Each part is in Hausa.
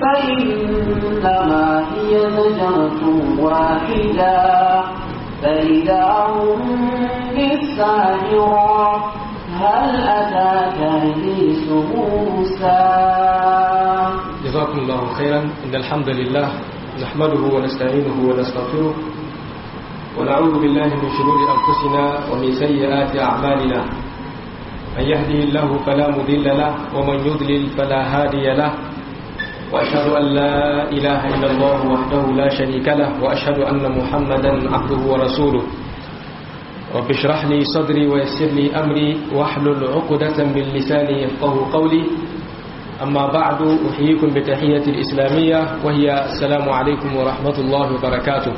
فإنما هي زجرة واحدة فإذا هم بالساهرة هل أتاك حديث موسى جزاكم الله خيرا إن الحمد لله نحمده ونستعينه ونستغفره ونعوذ بالله من شرور أنفسنا ومن سيئات أعمالنا من يهده الله فلا مضل له ومن يضلل فلا هادي له وأشهد أن لا إله إلا الله وحده لا شريك له وأشهد أن محمدا عبده ورسوله رب اشرح لي صدري ويسر لي أمري واحلل عقدة من لساني يفقه قولي أما بعد أحييكم بتحية الإسلامية وهي السلام عليكم ورحمة الله وبركاته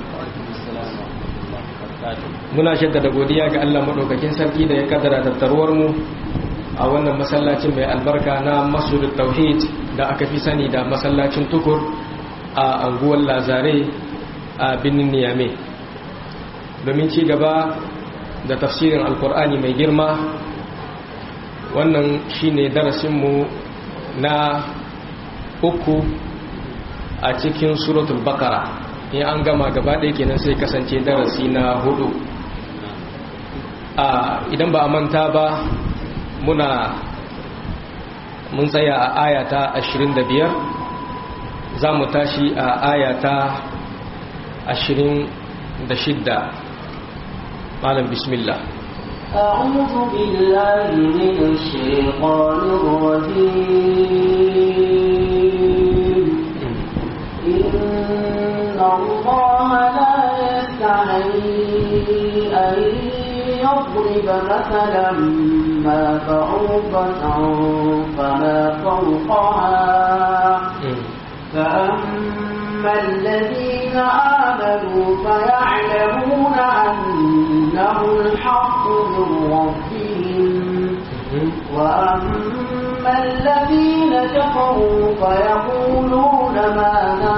muna shaddada godiya ga Allah madaukakin sarki da ya kaddara tattaruwar mu a wannan masallacin mai albarka na Masjidut Tauhid da aka fi sani da masallacin Tukur a anguwar Lazare a birnin Niamey domin ci gaba da tafsirin Alkur'ani mai girma wannan shine darasin mu na uku a cikin suratul Baqara in an gama gaba ɗaya kenan sai kasance darasi na hudu idan ba a manta ba muna mun tsaya a ayata 25 za mu tashi a ayata 26 malam bismillah أعوذ بالله من الشيطان الرجيم إن الله لا يستحيي أن يضرب مثلا ما بعوضة فما فوقها فأما الذين آمنوا فيعلمون أنه الحق من ربهم وأما الذين كفروا فيقولون ماذا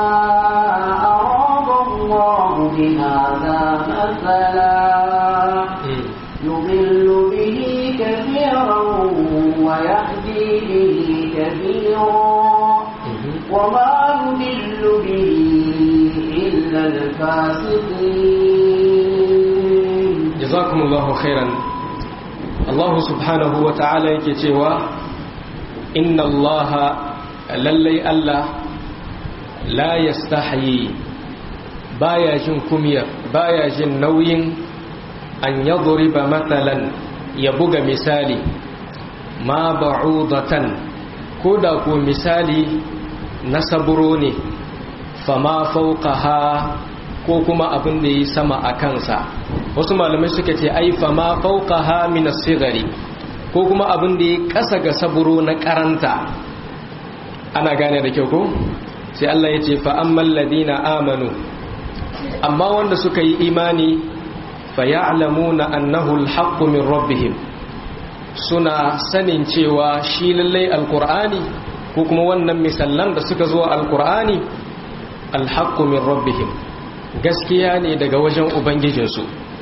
أراد الله بهذا مثلا يضل به كثيرا ويهدي به كثيرا وما يضل به إلا الفاسقين جزاكم الله خيرا الله سبحانه وتعالى يكتوى إن الله للي ألا لا يستحيي بايا جن كمير بايا جن نوين an ya ba matsalan ya buga misali ma ba'udatan ko da ko misali na saburo ne fama fauqaha ko kuma abin da yi sama a kansa wasu malamai suka ce ai fama fauqaha min as-sighari ko kuma abin da yi kasa ga saburo na karanta ana gane da kyau ko sai Allah ya ce fa ammal ladina amanu amma wanda suka yi imani fayalamuna annahu alhaqqu min rabbihim suna sanin cewa shi lallai alqur'ani ko kuma wannan misallan da suka zo alqur'ani alhaqqu min rabbihim gaskiya ne daga wajen ubangijinsu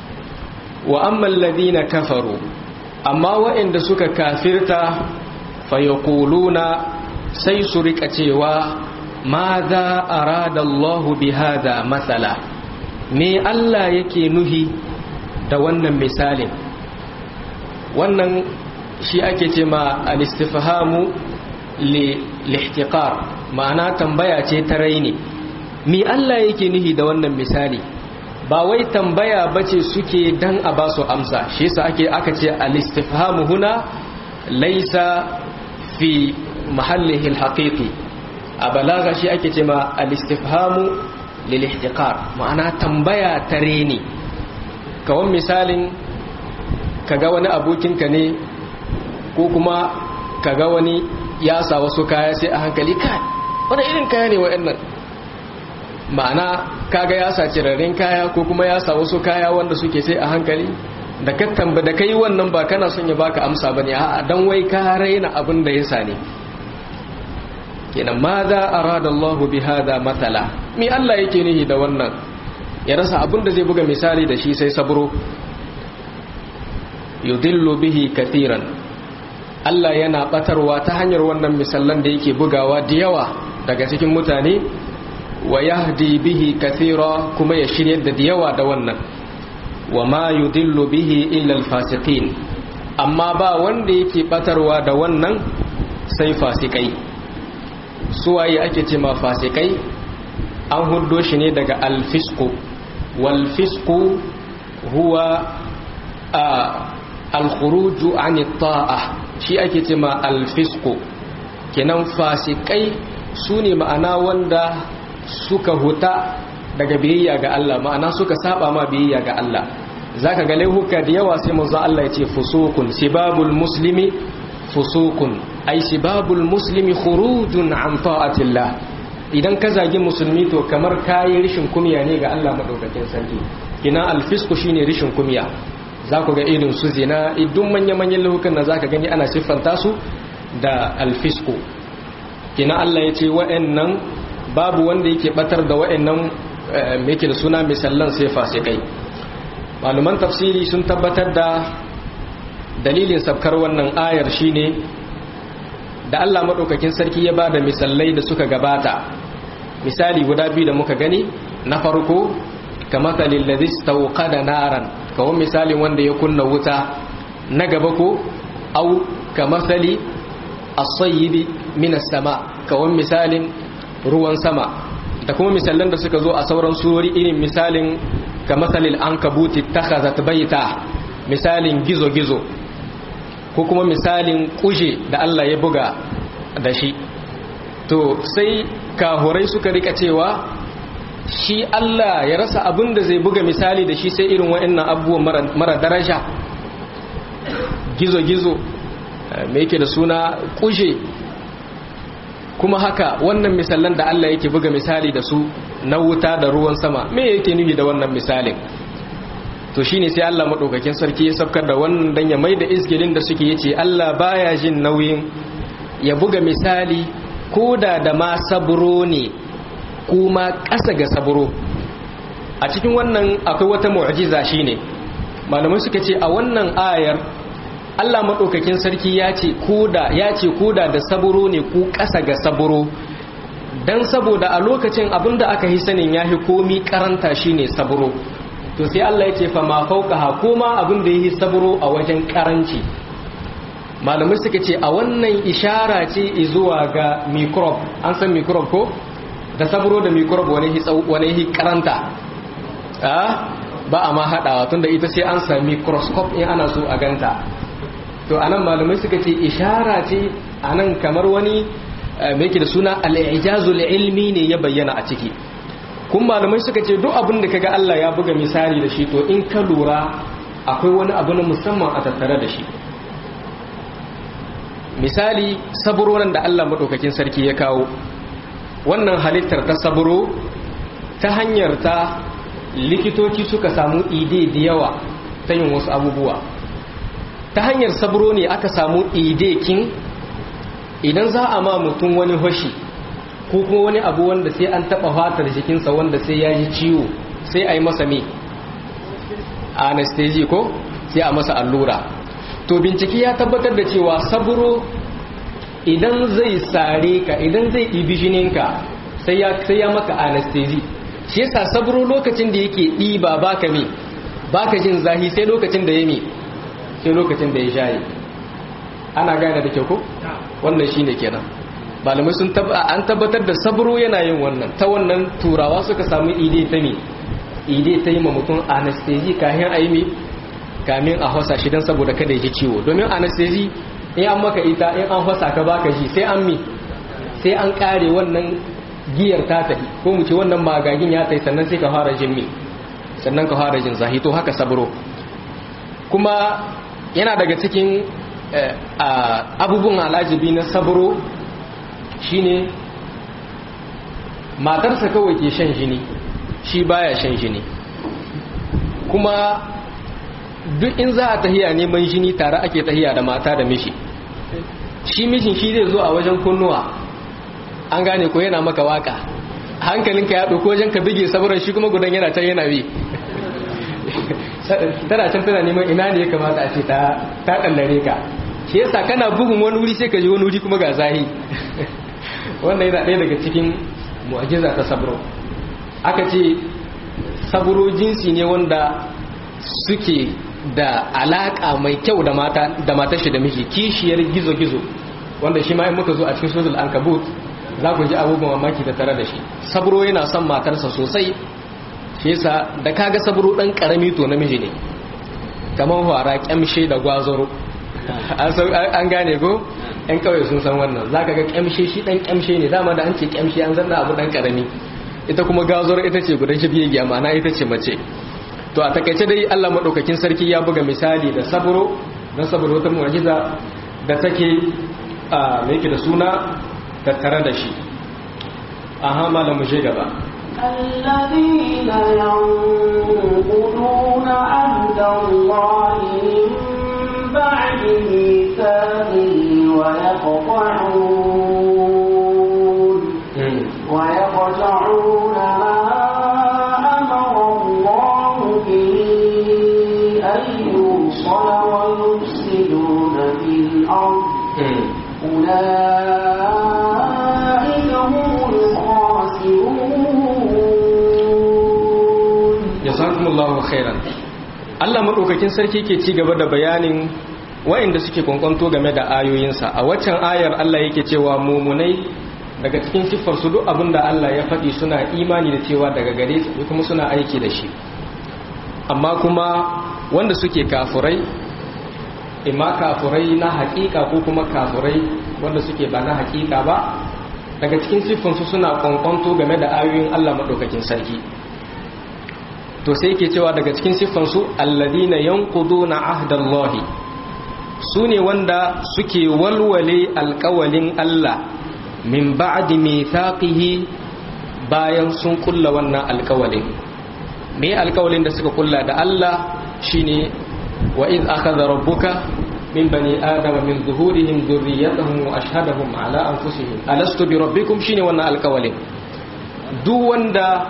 wa amma alladhina kafaru amma waɗanda suka kafirta fayaquluna sai su rika cewa madha arada Allahu bihadha mathala me Allah yake nuhi da wannan misalin wannan shi ake ce ma al-istifhamu lihtiqar ma'ana tambaya ce ta raini mi Allah yake nihi da wannan misali ba wai tambaya bace suke dan a basu amsa shi yasa ake aka ce al-istifhamu huna laysa fi mahallihi al-haqiqi a balaga shi ake ce ma al-istifhamu lil-ihtiqar ma'ana tambaya ta raini kawan misalin kaga wani abokinka ne ko kuma kaga wani ya sa wasu kaya sai a hankali kai wani irin kaya ne wa'annan ma'ana kaga ya sa cirarren kaya ko kuma ya sa wasu kaya wanda suke sai a hankali da ka tamba da kai wannan ba kana son ya baka amsa bane a'a dan wai ka raina abin da ya sa ne kenan ma za arada Allah bi hada matala mi Allah yake nihi da wannan ya rasa abin da zai buga misali da shi sai sabro yudillu bihi kathiran Allah yana batarwa ta hanyar wannan misallan da yake bugawa da yawa daga cikin mutane wa yahdi bihi kathira kuma ya shirye da yawa da wannan wa ma yudillu bihi illa alfasiqin amma ba wanda yake batarwa da wannan sai fasikai suwaye ake ce ma fasikai an huddo shi ne daga alfisku walfisku huwa alkhuruju an ta'a shi ake ce ma alfisku kenan fasikai su ne ma'ana wanda suka huta daga biyayya ga Allah ma'ana suka saba ma biyayya ga Allah zaka ga laihuka da yawa sai manzo Allah ya ce fusukun sibabul muslimi fusukun ai sibabul muslimi khurujun an ta'atillah idan ka zagi musulmi to kamar kayi rishin kumiya ne ga Allah madaukakin sarki kina alfisku shine rishin kumiya za ku ga irin su zina idun manya-manyan lahukan na za ka gani ana siffanta su da alfisku kina Allah ya ce wa'annan babu wanda yake batar da wa'annan yake da suna misallan sai fasikai maluman tafsiri sun tabbatar da dalilin sabkar wannan ayar shine da Allah maɗaukakin sarki ya ba da misalai da suka gabata misali guda biyu da muka gani na farko kamar ladhi da naran kawon misalin wanda ya kunna wuta na gaba ko au kamathali as-sayyibi minas sama kawon misalin ruwan sama da kuma misalan da suka zo a sauran surori irin misalin kamathalil ankabuti takhazat baita misalin gizo-gizo ko kuma misalin kuje da Allah ya buga da shi to sai kahurai suka rika cewa shi Allah ya rasa abin da zai buga misali da shi sai irin wa'annan abubuwan mara daraja gizo-gizo mai yake da suna kuje kuma haka wannan misalan da Allah yake buga misali da su na wuta da ruwan sama me yake nufi da wannan misalin to shine sai Allah madaukakin sarki ya sabkar da wannan dan ya maida isgirin da suke yace Allah baya jin nauyin ya buga misali koda da ma saburo ne kuma ƙasa ga saburo a cikin wannan akwai wata mu'jiza shine malamai suka ce a wannan ayar Allah madaukakin sarki ya ce koda ya ce koda da saburo ne ku ƙasa ga saburo dan saboda a lokacin abinda aka yi sanin yahi komi karanta shine saburo to sai Allah ya ce fa ma fauqaha kuma abin da yi saburo a wajen karanci malamai suka ce a wannan ishara ce zuwa ga microbe an san microbe ko da saburo da microbe wani hi wani hi karanta ah ba a ma hadawa tunda ita sai an sami microscope in ana so a ganta to anan malamai suka ce ishara ce anan kamar wani mai da suna al-ijazul ilmi ne ya bayyana a ciki kun malamai suka ce duk abin da kaga Allah ya buga misali da shi to in ka lura akwai wani abu na musamman a tattare da shi misali saburorin da Allah maɗaukakin sarki ya kawo wannan halittar ta saburo ta hanyar ta likitoci suka samu ide da yawa ta yin wasu abubuwa ta hanyar saburo ne aka samu ide kin idan za a ma mutum wani hoshi ko kuma wani abu wanda sai an taba fatar jikinsa wanda sai ya ji ciwo sai a yi masa me anesthesia ko sai a masa allura to bincike ya tabbatar da cewa saburo idan zai sare ka idan zai ɗibi jininka sai ya sai ya maka anesthesia shi yasa saburo lokacin da yake ɗiba baka me baka jin zahi sai lokacin da ya me sai lokacin da ya shaye ana gane da kyau ko wannan shine kenan malamai sun an tabbatar da sabro yana yin wannan ta wannan turawa suka samu ide ta me ide ta yi ma mutum anesthesi kayan a yi me kamin a hausa shi don saboda kada ya ji ciwo domin anesthesi in an maka ita in an hausa ka baka ji sai an mi sai an kare wannan giyar ta tafi ko mu ce wannan magagin ya tafi sannan sai ka fara jin mi sannan ka fara jin zahi to haka sabro kuma yana daga cikin abubuwan alajibi na sabro shine matarsa kawai ke shan jini shi baya shan jini kuma duk in za a tahiya neman jini tare ake tahiya da mata da mishi shi mishin shi zai zo a wajen kunnuwa an gane ko yana maka waka hankalinka ya ɗauko wajen ka bige saboda shi kuma gudan yana can yana bi tana can tana neman ina ne ya kamata a ce ta ɗallare ka shi yasa kana bugun wani wuri sai ka ji wani wuri kuma ga zahi wannan yana ɗaya daga cikin mu'ajiza ta sabro aka ce sabro jinsi ne wanda suke da alaka mai kyau da mata da matar shi da miji kishiyar gizo-gizo wanda shi ma in muka zo a cikin suratul ankabut za ku ji abubuwan mamaki da tare da shi sabro yana son matarsa sosai shi yasa da kaga sabro dan karami to namiji ne kamar fara kyamshe da gwazoro an gane ko yan kawai sun san wannan za ka ga kyamshe shi dan kyamshe ne dama da an ce kyamshe an zanna abu dan karami ita kuma gwazoro ita ce gudan shi biye ma'ana ita ce mace to a takaice dai Allah madaukakin sarki ya buga misali da sabro na sabro ta mu'jiza da take a me yake da suna tattare da shi aha malamu je gaba الذين ينقضون عهد الله من بعد ميثاقه ويقطعون ويقطعون ما أمر الله به أن يوصل ويفسدون في الأرض أولئك هم الخاسرون jazakumullahu khairan Allah madaukakin sarki ke ci gaba da bayanin wa'inda suke kwankwanto game da ayoyinsa a waccan ayar Allah yake cewa mumunai daga cikin siffar su duk abinda Allah ya faɗi suna imani da cewa daga gare su kuma suna aiki da shi amma kuma wanda suke kafurai imma kafurai na hakika ko kuma kafurai wanda suke ba na hakika ba daga cikin siffansu suna kwankwanto game da ayoyin Allah maɗaukakin sarki to sai yake cewa daga cikin siffansu alladina yanquduna ahdallahi su ne wanda suke walwale alkawalin Allah min ba'di mithaqihi bayan sun kulla wannan alkawalin me alkawalin da suka kulla da Allah shine wa iz akhadha rabbuka min bani adama min zuhurihim dhurriyyatahum wa ashhadahum ala anfusihim alastu bi rabbikum shine wannan alkawalin duk wanda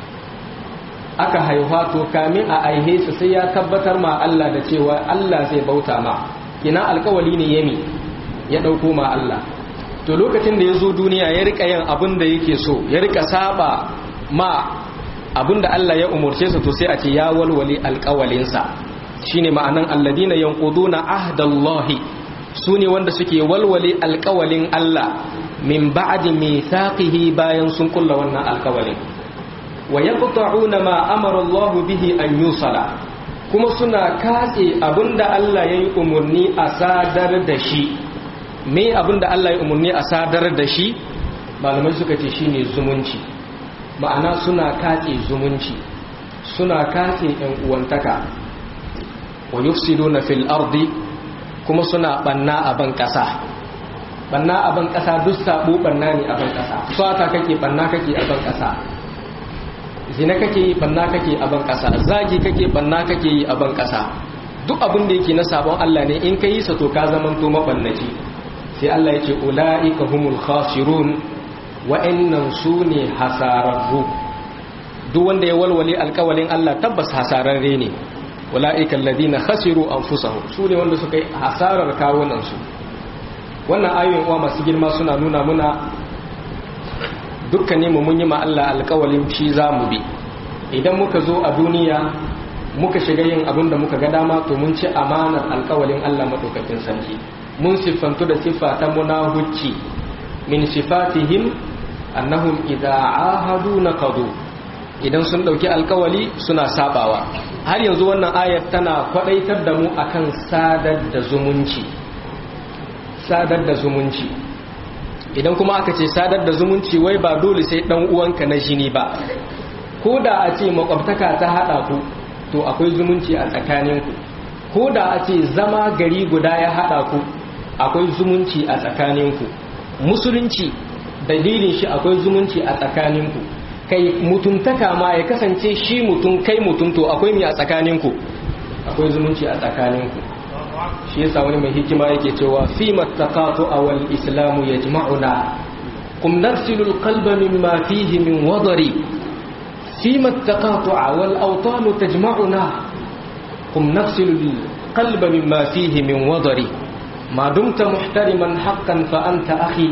aka haihuwa to kamin a aihe su sai ya tabbatar ma Allah da cewa Allah zai bauta ma kina alkawali ne yami ya dauko ma Allah to lokacin da ya zo duniya ya rika yin abin da yake so ya rika saba ma abin da Allah ya umurce su to sai a ce ya walwali alkawalinsa shine ma'anan alladina yanquduna ahdallahi sune wanda suke walwali alkawalin Allah min ba'di mithaqihi bayan sun kulla wannan alkawalin wa yaqta'una ma amara Allah bihi an yusala kuma suna katse abinda Allah yayi umurni a sadar da shi me abinda Allah ya umurni a sadar da shi malamai suka ce shine zumunci ma'ana suna katse zumunci suna katse ɗan uwantaka wa yufsiduna fil ardi kuma suna banna a ban ƙasa banna a ban ƙasa duk sabo banna ne a ban ƙasa swata kake banna kake a ban ƙasa zina kake yi banna kake a ban ƙasa zagi kake banna kake yi a ban ƙasa duk abin da yake na sabon Allah ne in ka yi sa to ka zamanto mabannaci sai Allah ya ce ula'ika humul khasirun wa'annan su ne hasararru duk wanda ya walwale alkawalin Allah tabbas hasararre ne ula'ika alladhina khasiru anfusahum su ne wanda suka yi hasarar kawunan su wannan ayoyin uwa masu girma suna nuna muna dukkan mu mun yi ma Allah alkawalin shi zamu bi idan muka zo a duniya muka shiga yin abin da muka ga dama to mun ci amanar alkawalin Allah madaukakin sarki mun siffantu da siffa ta munahucci min sifatihim annahum idza ahadu naqadu idan sun dauki alkawali suna sabawa har yanzu wannan ayat tana kwadaitar da mu akan sadar da zumunci sadar da zumunci idan kuma aka ce sadar da zumunci wai ba dole sai dan uwanka na jini ba ko da a ce makwabtaka ta hada ku to akwai zumunci a tsakaninku ko da a ce zama gari guda ya hada ku akwai zumunci a tsakaninku musulunci dalilin shi akwai zumunci a tsakaninku kai mutuntaka ma ya kasance shi mutum kai mutum to akwai mi a tsakaninku akwai zumunci a tsakaninku shi yasa wani mai hikima yake cewa fi mattaqatu awal islamu yajma'una kum narsilu alqalba mimma fihi min wadari fi mattaqatu awal awtan tajma'una kum narsilu alqalba mimma fihi min wadari ما دمت محترما حقا فأنت أخي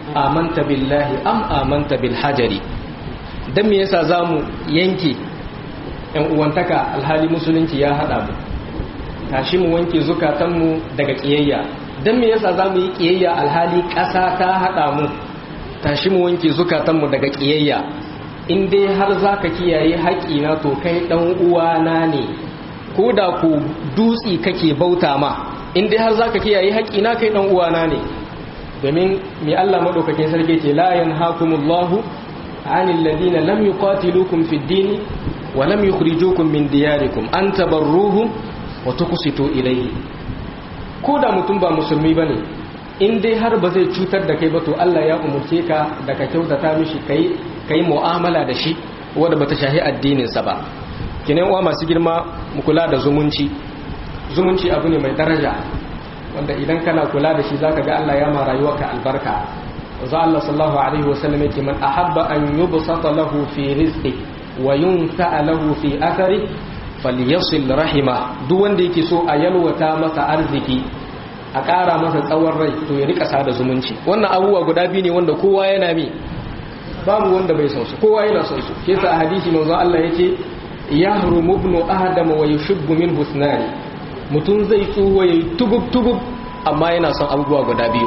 amanta billahi am amanta bil hajari dan me yasa zamu yanke yan uwantaka alhali musulunci ya hada mu tashi mu wanke zukatanmu daga kiyayya dan me yasa zamu yi kiyayya alhali ƙasa ta hada mu tashi mu wanke zukatanmu daga kiyayya in dai har zaka kiyaye haƙina to kai dan uwana ne ko da ku dutsi kake bauta ma in dai har zaka kiyaye haƙina kai dan uwana ne domin mai Allah madaukakin sarki ce la yanhaakumullahu anil ladina lam yuqatilukum fid din wa lam yukhrijukum min diyarikum an tabarruhum wa tuqsitu ilayhi ko da mutum ba musulmi bane in dai har ba zai cutar da kai ba to Allah ya umurce ka da ka kyautata mishi kai kai mu'amala da shi wanda bata shahi addinin sa ba kinan uwa masu girma mu kula da zumunci zumunci abu ne mai daraja wanda idan kana kula da shi zaka ga Allah ya ma rayuwarka albarka wanzu Allah sallallahu alaihi wasallam yake man ahabba an yubsata lahu fi rizqi wa yunsa lahu fi athari falyasil rahima duk wanda yake so a yalwata masa arziki a ƙara masa tsawon rai to ya rika sada zumunci wannan abubuwa guda biyu ne wanda kowa yana mi babu wanda bai son su kowa yana son su ke sa a hadisi manzo Allah yake yahrumu ibnu adama wa yushibbu min husnani mutum zai tsuwa ya yi tugub-tugub amma yana son abubuwa guda biyu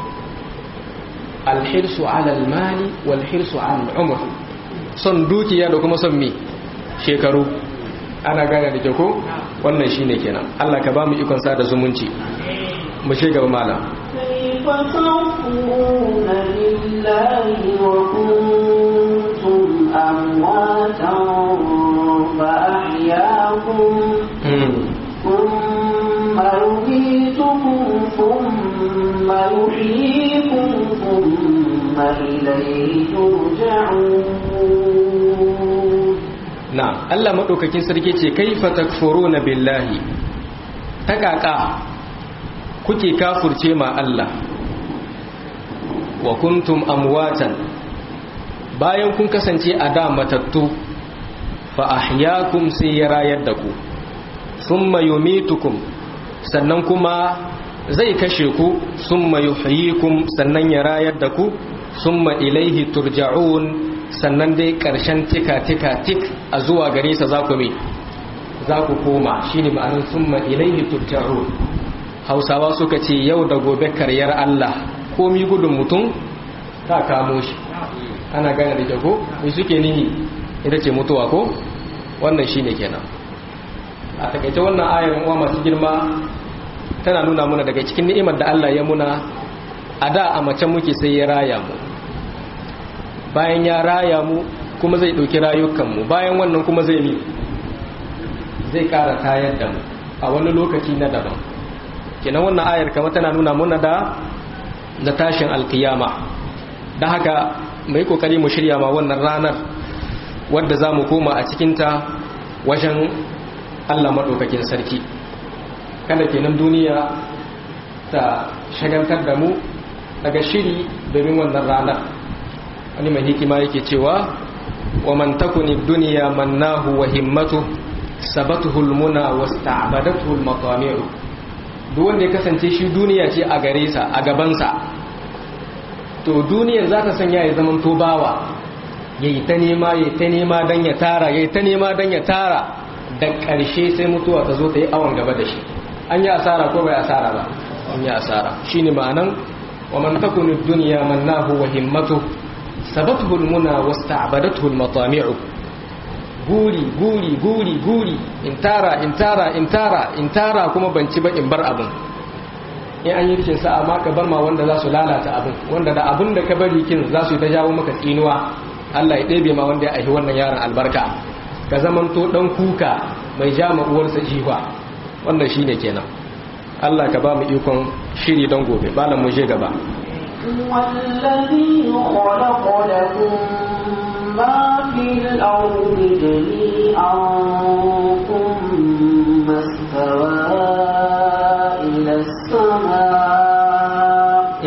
alhirsu alal mali walhirsu alal umar son dukiya da kuma son mi shekaru ana gane da ke ko wannan shi ne kenan allah ka ba mu ikon sa da zumunci mu shiga malam كيف تكفرون بالله وكنتم أمواتا فأحياكم ثم يميتكم ثم يحييكم ثم إليه ترجعون na'am Allah madaukakin sarki ce kaifa takfuruna billahi takaka kuke kafurce ma Allah wa kuntum amwatan bayan kun kasance a da matattu fa ahyaakum sai ya rayar da ku thumma yumitukum sannan kuma zai kashe ku thumma yuhyikum sannan ya rayar da ku thumma ilaihi turja'un sannan dai ƙarshen tika-tika-tik a zuwa gare sa za ku za ku koma shi ne ma'anin summa ilaihi turja'u hausawa suka ce yau da gobe karyar Allah komi gudun mutum ta kamo shi ana gane da jago mai suke nihi ita ce mutuwa ko wannan shi ne kenan a takaice wannan ayar uwa masu girma tana nuna muna daga cikin ni'imar da Allah ya muna a da a mace muke sai ya raya mu bayan ya raya mu kuma zai ɗauki rayukanmu bayan wannan kuma zai mi zai ƙara tayar da mu a wani lokaci na daban kenan wannan ayar kama tana nuna muna da na tashin alkiyama da haka mai kokari mu shirya ma wannan ranar wadda za mu koma a cikinta wajen allah maɗaukakin sarki kada kenan duniya ta shagantar da mu daga shiri domin wannan ranar wani mai hikima yake cewa wa man takuni duniya mannahu wa himmatu sabatuhu almuna wasta'badathu almatami'u duk wanda ya kasance shi duniya ce a gare sa a gaban sa to duniyar za ta sanya ya zaman to bawa yayi ta nema yayi ta nema dan ya tara yayi ta nema dan ya tara da ƙarshe sai mutuwa ta zo ta yi awon gaba da shi an yi asara ko bai asara ba an yi asara shine ma'anan wa man takuni duniya mannahu wa himmatu sabathu almuna wasta'badathu almatami'u guri guri guri guri in tara in tara in tara in tara kuma ban ci ba in bar abin in an yi rikin sa'a ma ka bar ma wanda za su lalata abin wanda da abin da ka bari kin za su yi ta jawo maka tsinuwa Allah ya ɗebe ma wanda ya aihi wannan yaron albarka ka zamanto dan kuka mai ja ma uwarsa jiwa wannan shine kenan Allah ka ba mu ikon shiri don gobe bala mu je gaba والذي خلق لكم ما في الأرض جميعا ثم استوى إلى السماء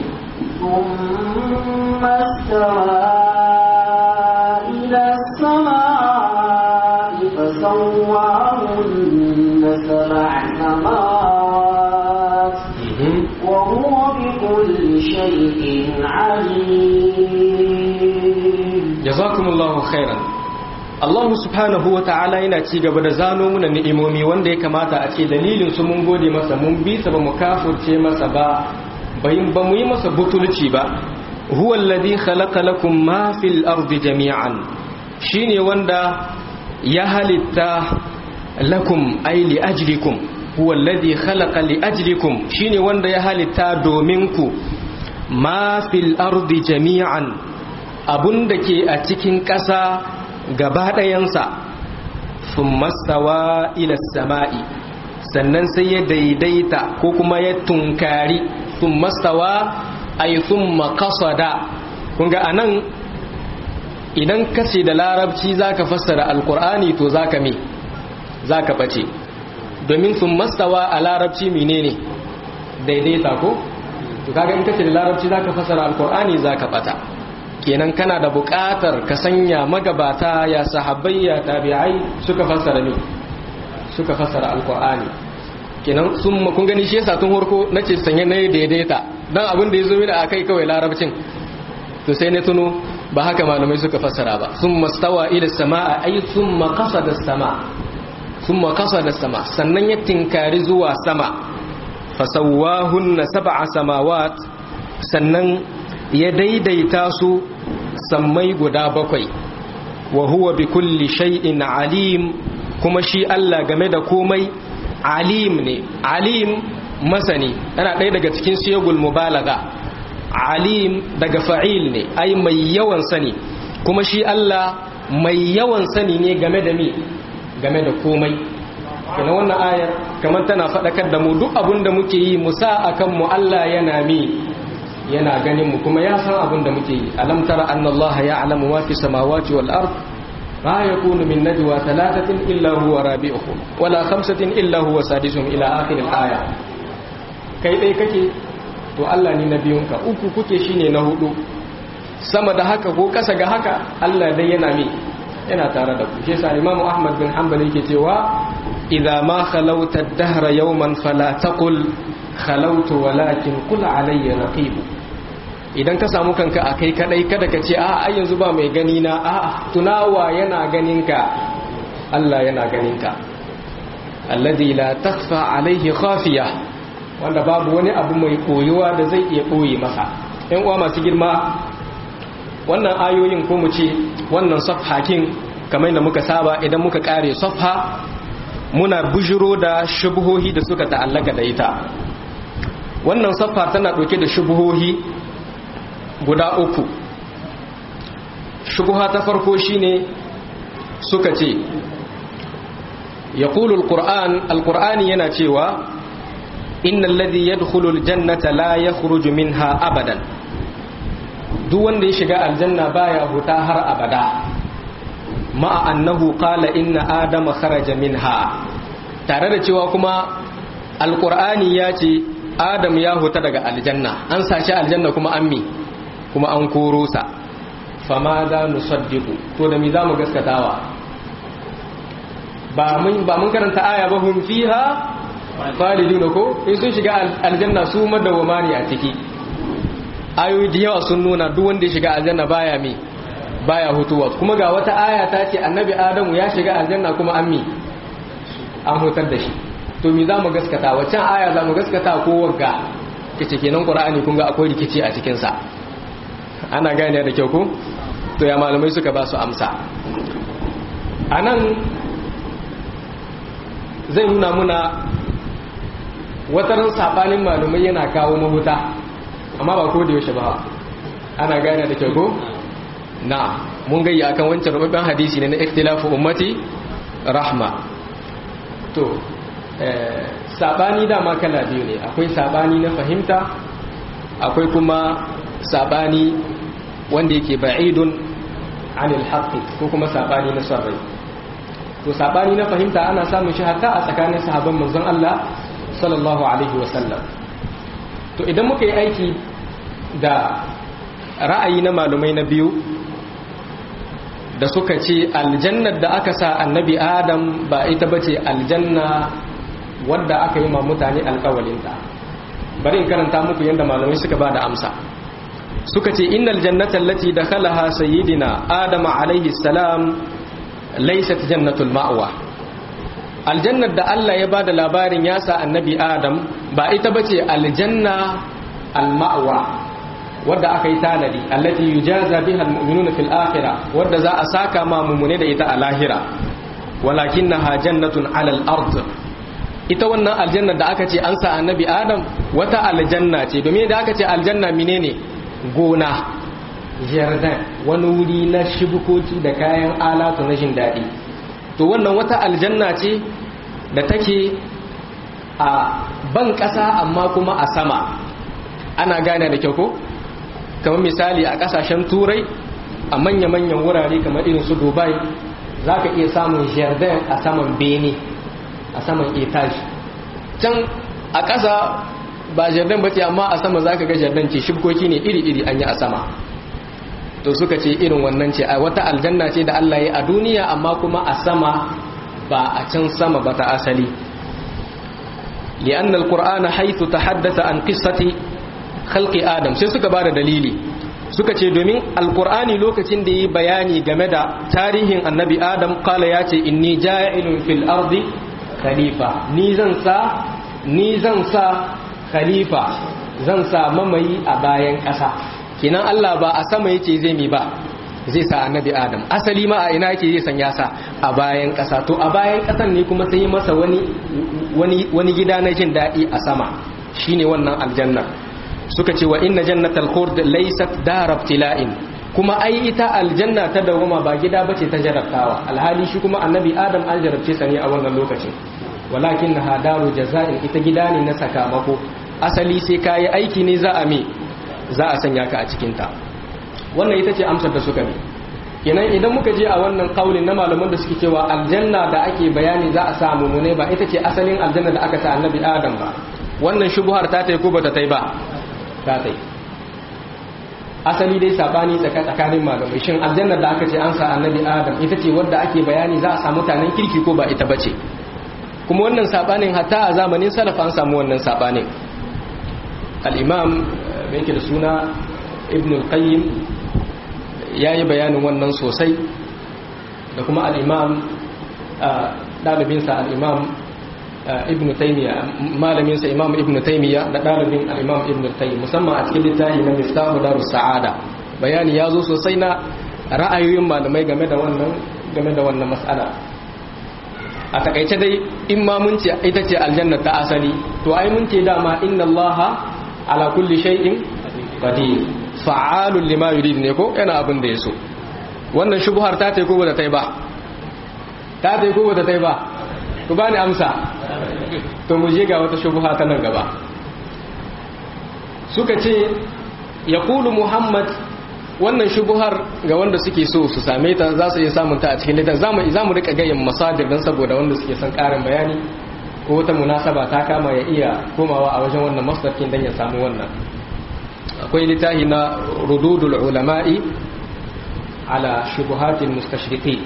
ثم استوى إلى السماء فسواهن سبع سماوات وهو بكل شيء شيء عليم jazakumullahu khairan Allah subhanahu wa ta'ala yana ci gaba da zano muna ni'imomi wanda ya kamata a ce dalilin su mun gode masa mun bi sa ba mu kafurce masa ba bayin ba mu yi masa butulci ba huwa alladhi khalaqa lakum ma fil ardi jami'an shine wanda ya halitta lakum ay li ajlikum huwa alladhi khalaqa li ajlikum shine wanda ya halitta domin ku ma fil ardi jami'an abun da ke a cikin ƙasa gaba ɗayansa sun mastawa ila sama'i sannan sai ya daidaita ko kuma ya tunkari sun mastawa a yi sun makasada kunga a nan idan kace da larabci za ka fassara alkur'ani to za ka me za ka ɓace domin sun mastawa a larabci menene daidaita ko to kaga in kace da larabci za ka fassara alkur'ani za ka ɓata kenan kana da buƙatar ka sanya magabata ya sahabbai ya tabi'ai suka fassara ne suka fassara alqur'ani kenan sun kun gani shi yasa tun horko nace sanye ne daidaita dan abin da yazo mini akai kawai larabcin to sai ne tuno ba haka malamai suka fassara ba summa stawa ila samaa ay summa qasada sama summa qasada sama sannan ya tinkari zuwa sama fasawwahunna sab'a samawat sannan ya daidaita su sammai guda bakwai wa huwa bi kulli shay'in alim kuma shi Allah game da komai alim ne alim masani yana ɗaya daga cikin siyagul mubalaga alim daga fa'il ne ai mai yawan sani kuma shi Allah mai yawan sani ne game da mi game da komai kana wannan ayar kamar tana faɗakar da mu duk abin da muke yi musa akan mu Allah yana mi yana ganin mu kuma ya san abin da muke yi alam tara anna allaha ya'lamu ma fi samawati wal ard ma yakunu min najwa thalathatin illa huwa rabi'uhum wala khamsatin illa huwa sadisuhum ila akhir al aya kai dai kake to Allah ne na biyunka uku kuke shine na hudu sama da haka ko kasa ga haka Allah dai yana mi yana tare da ku shi yasa Imam Ahmad bin Hanbal yake cewa idza ma khalawta ad-dahra yawman fala taqul khalawtu walakin qul alayya raqib idan ka samu kanka a kai kadai kada ka ce a ai yanzu ba mai gani na a tunawa yana ganin ka Allah yana ganin ka alladhi la takhfa alayhi khafiya wanda babu wani abu mai koyuwa da zai iya koyi masa ɗan uwa masu girma wannan ayoyin ko mu ce wannan safhakin kamar da muka saba idan muka kare safha muna bujiro da shubuhohi da suka ta'allaka da ita wannan safha tana ɗauke da shubuhohi guda uku shubuha ta farko shine suka ce ya alƙur'an alƙur'ani yana cewa innal ladhi yadkhulu aljannata la yakhruju minha abadan duk wanda ya shiga aljanna baya huta har abada ma'a annahu qala inna adama kharaja minha tare da cewa kuma alqur'ani ya ce adam ya huta daga aljanna an sashi aljanna kuma an mi kuma an koro sa fama za nusaddiqu to da mi zamu gaskatawa ba mun ba mun karanta aya ba hum fiha khalidun ko in sun shiga aljanna su madawama ne a ciki ayoyi da yawa sun nuna duk wanda ya shiga aljanna baya mi baya hutuwa kuma ga wata aya ta ce annabi adamu ya shiga aljanna kuma an mi an hutar da shi to mi za mu gaskata waccan aya za mu gaskata ko wagga kace kenan qur'ani kun ga akwai rikici a cikin sa ana gane da kyau ko to ya malamai suka ba su amsa anan zai nuna muna wataran sabanin malamai yana kawo mahuta amma ba ko da yaushe ba ana gane da kyau ko na mun gayi akan wancan rubabben hadisi ne na ikhtilafu ummati rahma to sabani dama kala biyu ne akwai sabani na fahimta akwai kuma sabani wanda yake ba'idun anil haqqi ko kuma sabani na sarrai to sabani na fahimta ana samun shi hatta a tsakanin sahabban manzon Allah sallallahu alaihi wasallam to idan muka yi aiki da ra'ayi na malumai na biyu da suka ce aljannar da aka sa annabi adam ba ita bace aljanna wadda aka yi ma mutane alkawalinta bari in karanta muku yadda malamai suka ba da amsa suka ce innal jannata allati dakhalaha sayyidina adam alaihi salam laysat jannatul ma'wa aljannar da Allah ya bada labarin ya sa annabi adam ba ita bace aljanna al-ma'wa wadda aka yi tanadi allati yujaza biha almu'minuna fil akhirah wadda za a saka ma mumune da ita a lahira walakinnaha jannatun ala al-ard ita wannan aljanna da aka ce an sa annabi adam wata aljanna ce domin da aka ce aljanna menene gona jardin wani wuri na shibukoki da kayan alatu na jin daɗi to wannan wata aljanna ce da take a ban ƙasa amma kuma a sama ana gane da kyau ko kamar misali a kasashen turai a manya-manyan wurare kamar irin su dubai za ka iya samun jardin a saman bene a saman etage can a ƙasa ba jardin ba ce amma a sama za ka ga jardin ce shibkoki ne iri-iri an yi a sama to suka ce irin wannan ce a wata aljanna ce da allah ya a duniya amma kuma a sama ba a can sama ba ta asali li'annal qur'ana haythu tahaddatha an qissati khalqi adam sai suka bada dalili suka ce domin alqur'ani lokacin da yi bayani game da tarihin annabi adam kala ya ce inni ja'ilun fil ardi khalifa ni zan sa ni zan sa khalifa zan sa mamayi a bayan ƙasa kinan Allah ba a sama yake zai mi ba zai sa annabi adam asali ma a ina yake zai sanya sa a bayan ƙasa to a bayan ƙasan ne kuma sai masa wani wani wani gida na jin daɗi a sama shine wannan aljanna suka ce wa inna jannatal khuld laysat darab tila'in kuma ai ita aljanna ta dawama ba gida bace ta jarabtawa alhali shi kuma annabi adam an jarabce sa ne a wannan lokacin walakin na daru jaza'in ita gida ne na sakamako asali sai kayi aiki ne za a me za a sanya ka a cikin ta wannan ita ce amsar da suka bi kenan idan muka je a wannan kaulin na malaman da suke cewa aljanna da ake bayani za a samu mu ne ba ita ce asalin aljanna da aka sa annabi adam ba wannan shubuhar ta tai ko bata tai ba ta tai asali dai sabani tsakanin malamai shin aljannar da aka ce an sa annabi adam ita ce wadda ake bayani za a samu mutanen kirki ko ba ita bace kuma wannan sabanin hatta a zamanin salaf an samu wannan sabanin al-imam mai da suna ibn al-qayyim yayi bayanin wannan sosai da kuma al-imam dalibinsa al-imam ibn taymiya malamin sa imam ibn taymiya da dalibin al-imam ibn tayyib musamman a cikin littafi na miftahu darus sa'ada bayani ya zo sosai na ra'ayoyin malamai game da wannan game da wannan mas'ala a takaice dai in ma mun ce ita ce aljanna ta asali to ai mun ce dama inna allaha ala kulli shay'in qadir fa'alun lima yurid ne ko yana abin da yaso wannan shubhar ta tai ko ba ta tai ba ta tai ko ba ta tai ba ku bani amsa to mu je ga wata shubha ta nan gaba suka ce ya kulu muhammad wannan shubuhar ga wanda suke so su same ta za su iya samun ta a cikin littafin zamu za mu rika gayin masadir dan saboda wanda suke son karin bayani ko wata munasaba ta kama ya iya komawa a wajen wannan masdarkin dan ya samu wannan akwai littafi na rududul ulama'i ala shubuhatil mustashriqin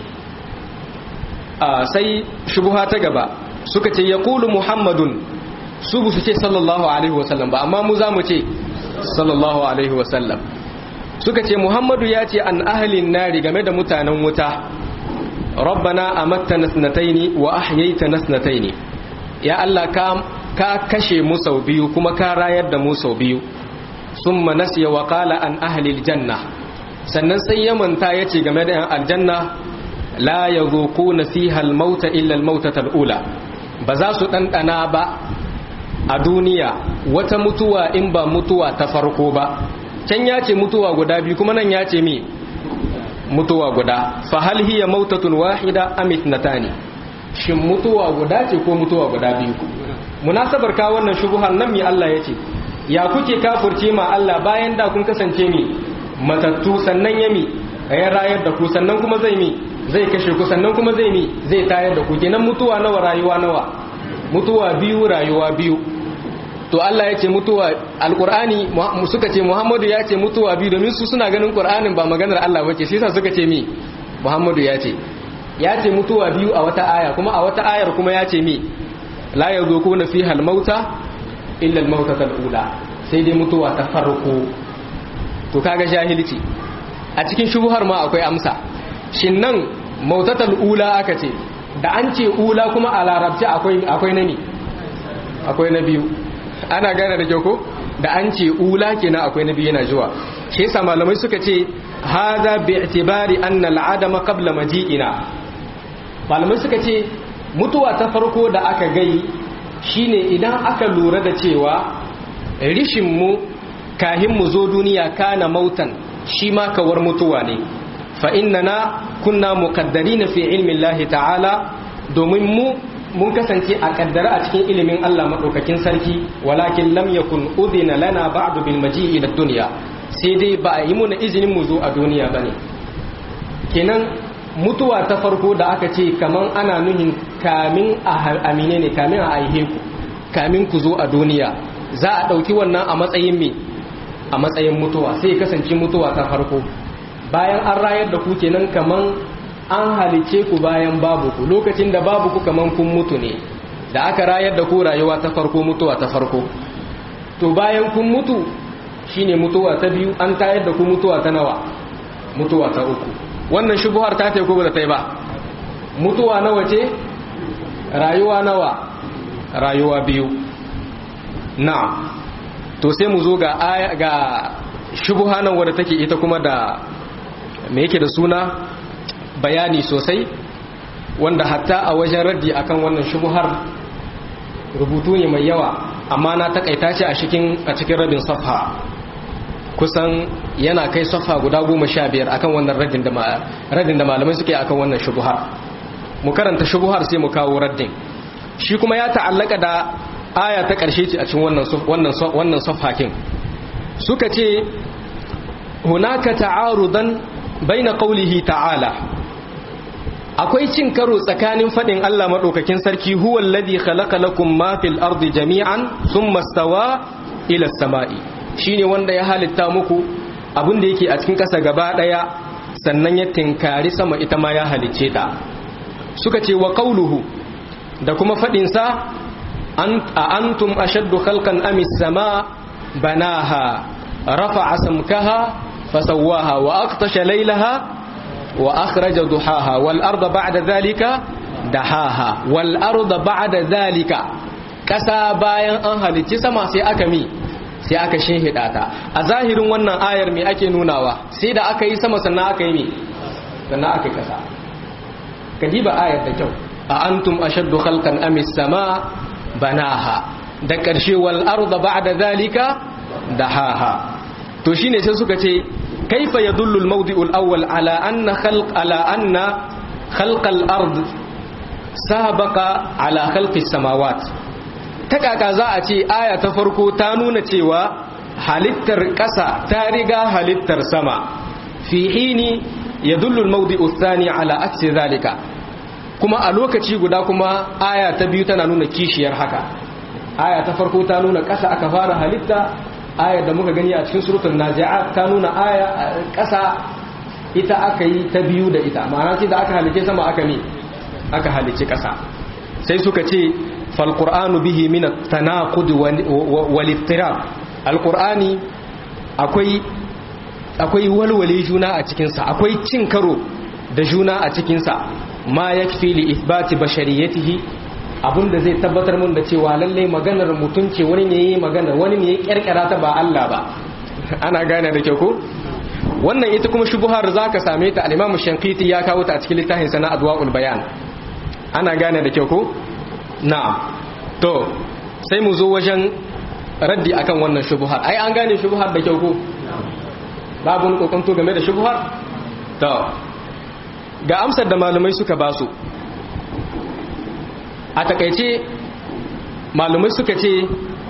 sai shubuha ta gaba suka ce ya kulu muhammadun su bu su ce sallallahu alaihi wasallam ba amma mu za mu ce sallallahu alaihi wasallam suka ce muhammadu ya ce an ahalin nari game da mutanen wuta rabbana amatta nasnataini wa ahyaita nasnataini ya Allah ka ka kashe mu sau biyu kuma ka rayar da mu sau biyu summa nasiya wa qala an ahli aljanna sannan sai ya manta yace game da yan aljanna la yazuquna fiha almauta illa almautata alula ba za su dandana ba a duniya wata mutuwa in ba mutuwa ta farko ba can ya ce mutuwa guda biyu kuma nan ya ce mi mutuwa guda fa hal hiya mautatun wahida am ithnatani shin mutuwa guda ce ko mutuwa guda biyu munasabar ka wannan shubuhan nan mi Allah yace ya kuke kafirce ma Allah bayan da kun kasance mi matattu sannan ya mi ya rayar da ku sannan kuma zai mi zai kashe ku sannan kuma zai mi zai tayar da ku kenan mutuwa nawa rayuwa nawa mutuwa biyu rayuwa biyu to Allah ya ce mutuwa alkur'ani suka ce Muhammadu ya ce mutuwa biyu domin su suna ganin Qur'anin ba maganar Allah bace shi yasa suka ce mi Muhammadu ya ce ya ce mutuwa biyu a wata aya kuma a wata ayar kuma ya ce mi la yazukuna fiha al-mauta illa al-mautata al-ula sai dai mutuwa ta farko to kaga jahilci a cikin shubuhar ma akwai amsa shin nan mautatal ula aka ce da an ce ula kuma a larabci akwai akwai na ne akwai na biyu ana gane da kyau ko da an ce ula kenan akwai na biyu yana zuwa shi yasa malamai suka ce hada bi i'tibari anna al'adama qabla maji'ina malamai suka ce mutuwa ta farko da aka gai shine idan aka lura da cewa rishin mu kahin mu zo duniya kana mautan shi ma kawar mutuwa ne fa innana kunna muqaddarina fi ilmi Allah ta'ala domin mu mun kasance a kaddara a cikin ilimin Allah madaukakin sarki walakin lam yakun udhina lana ba'du bil maji'i ila dunya sai dai ba a yi muna izinin mu zo a duniya bane kenan mutuwa ta farko da aka ce kaman ana nuhin kamin a amine ne kamin a aihe ku kamin ku zo a duniya za a ɗauki wannan a matsayin me a matsayin mutuwa sai kasance mutuwa ta farko bayan an rayar da ku kenan kaman an halice ku bayan babu ku lokacin da babu ku kaman kun mutu ne da aka rayar da ku rayuwa ta farko mutuwa ta farko to bayan kun mutu shine mutuwa ta biyu an tayar da ku mutuwa ta nawa mutuwa ta uku wannan shubuhar ta ta ko ba ta yi ba mutuwa nawa ce rayuwa nawa rayuwa biyu na to sai mu zo ga aya ga shubuha nan wadda take ita kuma da me yake da suna bayani sosai wanda hatta a wajen raddi akan wannan shubuhar rubutu ne mai yawa amma na takaita shi a cikin a cikin rabin safha kusan yana kai safha guda goma sha biyar akan wannan raddin da raddin da malamai suke akan wannan shubuhar mu karanta shubuhar sai mu kawo raddin shi kuma ya ta'allaka da aya ta ƙarshe ce a cikin wannan wannan wannan safhakin suka ce hunaka ta'arudan baina qawlihi ta'ala akwai cin karo tsakanin fadin Allah madaukakin sarki huwal ladhi khalaqa lakum ma fil ardi jami'an thumma stawa ila samai shine wanda ya halitta muku abin da yake a cikin ƙasa gaba daya sannan ya tinkari sama ita ma ya halicce ta suka ce wa qawluhu da kuma fadin sa a antum ashaddu khalqan am as-sama banaha rafa'a samkaha fasawwaha wa aqtasha laylaha وأخرج ضحاها والأرض بعد ذلك دحاها والأرض بعد ذلك ƙasa bayan an halicci sama sai aka mi sai aka shinhida ta a zahirin wannan ayar me ake nunawa sai da aka yi sama sannan aka yi mi sannan aka yi ƙasa ka diba ayar da kyau a antum ashaddu khalqan am sama banaha da ƙarshe wal arda ba'da zalika dahaha to shine sai suka ce كيف يدل الموضع الأول على أن خلق على أن خلق الأرض سابق على خلق السماوات تكاكا za a ce aya ta farko ta nuna cewa halittar ƙasa ta riga halittar sama fi hini yadullu al-mawdi'u ath-thani ala aksi zalika kuma a lokaci guda kuma aya ta biyu tana nuna kishiyar haka aya ta farko ta nuna ƙasa aka fara halitta ayar da muka gani a cikin suratul nazi'at ta nuna aya ƙasa ita aka yi ta biyu da ita ma'ana ce da aka halice sama aka ne aka halice ƙasa sai suka ce fal qur'anu bihi min at-tanaqud wal ittirab al-qur'ani akwai akwai walwale juna a cikin sa akwai cin karo da juna a cikin sa ma yakfi li ithbati bashariyatihi da zai tabbatar mun da cewa lallai maganar mutum ce wani ne yi magana wani ne ya kyarkyara ta ba Allah ba ana gane da kyau ko wannan ita kuma shubuhar zaka same ta al-Imam Shankiti ya kawo ta a cikin littafin sa na Adwaul Bayan ana gane da kyau ko na'am to sai mu zo wajen raddi akan wannan shubuhar ai an gane shubuhar da kyau ko babu kokonto game da shubuhar to ga amsar da malamai suka basu a takaice malumai suka ce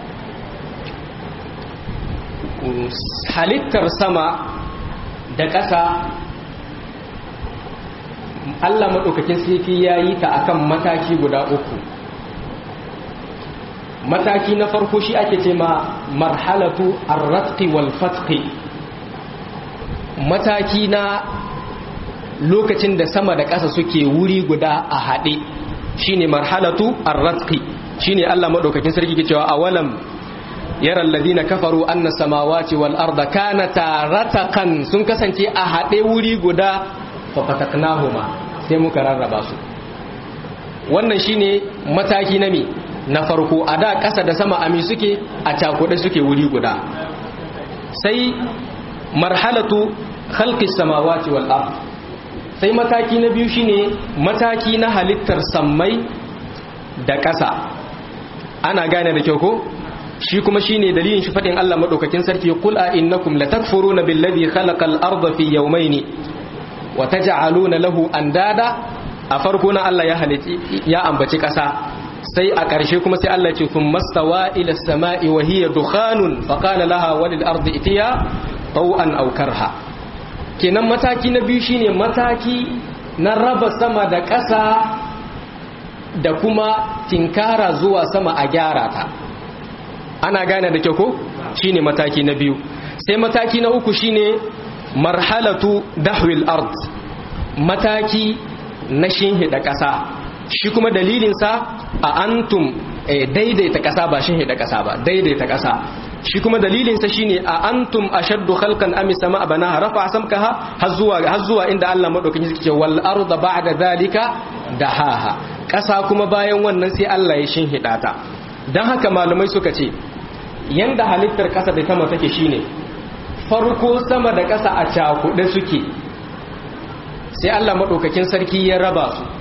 halittar sama da ƙasa Allah maɗaukakin sifi ya yi ta akan mataki guda uku mataki na farko shi ake ce ma marhalatu arratqi wal fatqi mataki na lokacin da sama da ƙasa suke wuri guda a haɗe shine marhalatu ar-ratqi shine Allah madaukakin sarki ke cewa awalam yara alladhina kafaru anna samawati wal arda kanata rataqan sun kasance a hade wuri guda fa fataknahuma sai muka rarraba su wannan shine mataki na mi na farko a da ƙasa da sama ami suke a cakuɗe suke wuri guda sai marhalatu khalqis samawati wal ard sai mataki na biyu shine mataki na halittar sammai da ƙasa ana gane da kyau ko shi kuma shine dalilin shi fadin Allah madaukakin sarki qul a innakum latakfuruna billadhi khalaqal arda fi yawmayn wa taj'aluna lahu andada a farko na Allah ya halitti ya ambaci ƙasa sai a ƙarshe kuma sai Allah ce kun mastawa ila sama'i wa hiya dukhanun fa qala laha walil ardi itiya taw'an aw karha kenan mataki na biyu shine mataki na raba sama da ƙasa da kuma tinkara zuwa sama a gyara ta ana gane da kyau ko shine mataki na biyu sai mataki na uku shine marhalatu dahwil ard mataki na shinhida ƙasa shi kuma dalilinsa a antum daidaita ƙasa ba shinhida ƙasa ba daidaita ƙasa shi kuma dalilinsa shine a antum ashaddu khalqan am sama banaha rafa samkaha har zuwa har zuwa inda Allah madaukakin yake ce wal arda ba'da zalika dahaha ƙasa kuma bayan wannan sai Allah ya shinhida ta dan haka malamai suka ce yanda halittar ƙasa da sama take shine farko sama da ƙasa a cakuɗe suke sai Allah maɗaukakin sarki ya raba su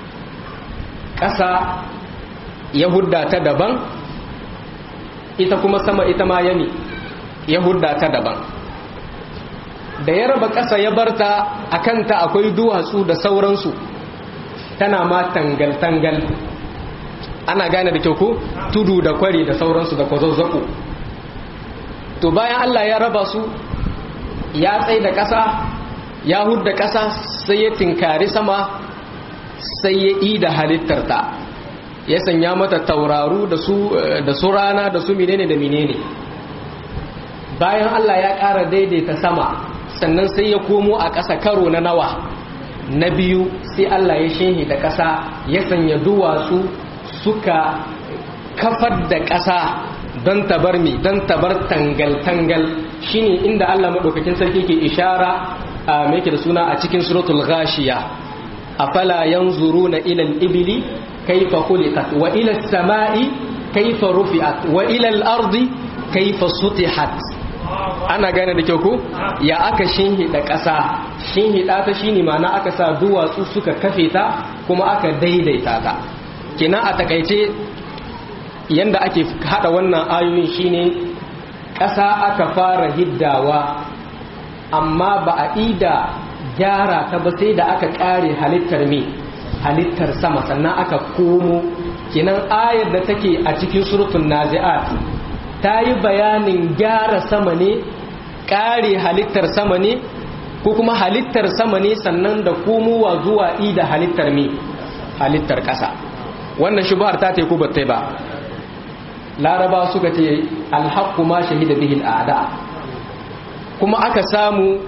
ƙasa ya hudda ta daban ita kuma sama ita ma yami ya hudda ta daban da ya raba ƙasa ya barta a kanta akwai duwatsu da sauransu tana ma tangal-tangal ana gane da kyau ko tudu da kwari da sauransu da kwazazzako to bayan Allah ya raba su ya tsaye da ƙasa ya hudda ƙasa sai ya tinkari sama sai ya yi da halittarta ya sanya mata tauraru da su rana da su menene da menene bayan Allah ya ƙara daidaita sama sannan sai ya komo a ƙasa karo na nawa na biyu sai Allah ya shehi da ƙasa ya sanya duwatsu suka kafar da ƙasa don tabar mi don tabar tangal-tangal shine inda Allah maɗaukakin sarki ke ishara a mai da suna a cikin suratul ghashiya afala yanzuruna ila al-ibli kayfa khuliqat wa ila as-sama'i kayfa rufi'at wa ila al-ardi kayfa sutihat ana gane da kyau ko ya aka shinhida ƙasa shinhida ta shine ma'ana aka sa duwatsu suka kafe ta kuma aka daidaita ta kenan a takaice yanda ake hada wannan ayoyin shine ƙasa aka fara hiddawa amma ba a ida gyara ta ba sai da aka ƙare halittar me halittar sama sannan aka komo kenan ayar da take a cikin surutun nazi'at ta yi bayanin gyara sama ne ƙare halittar sama ne ko kuma halittar sama ne sannan da komowa zuwa ida halittar me halittar ƙasa wannan shubhar ta teku ba ta ba laraba suka ce alhaqqu ma shahida bihi al'ada kuma aka samu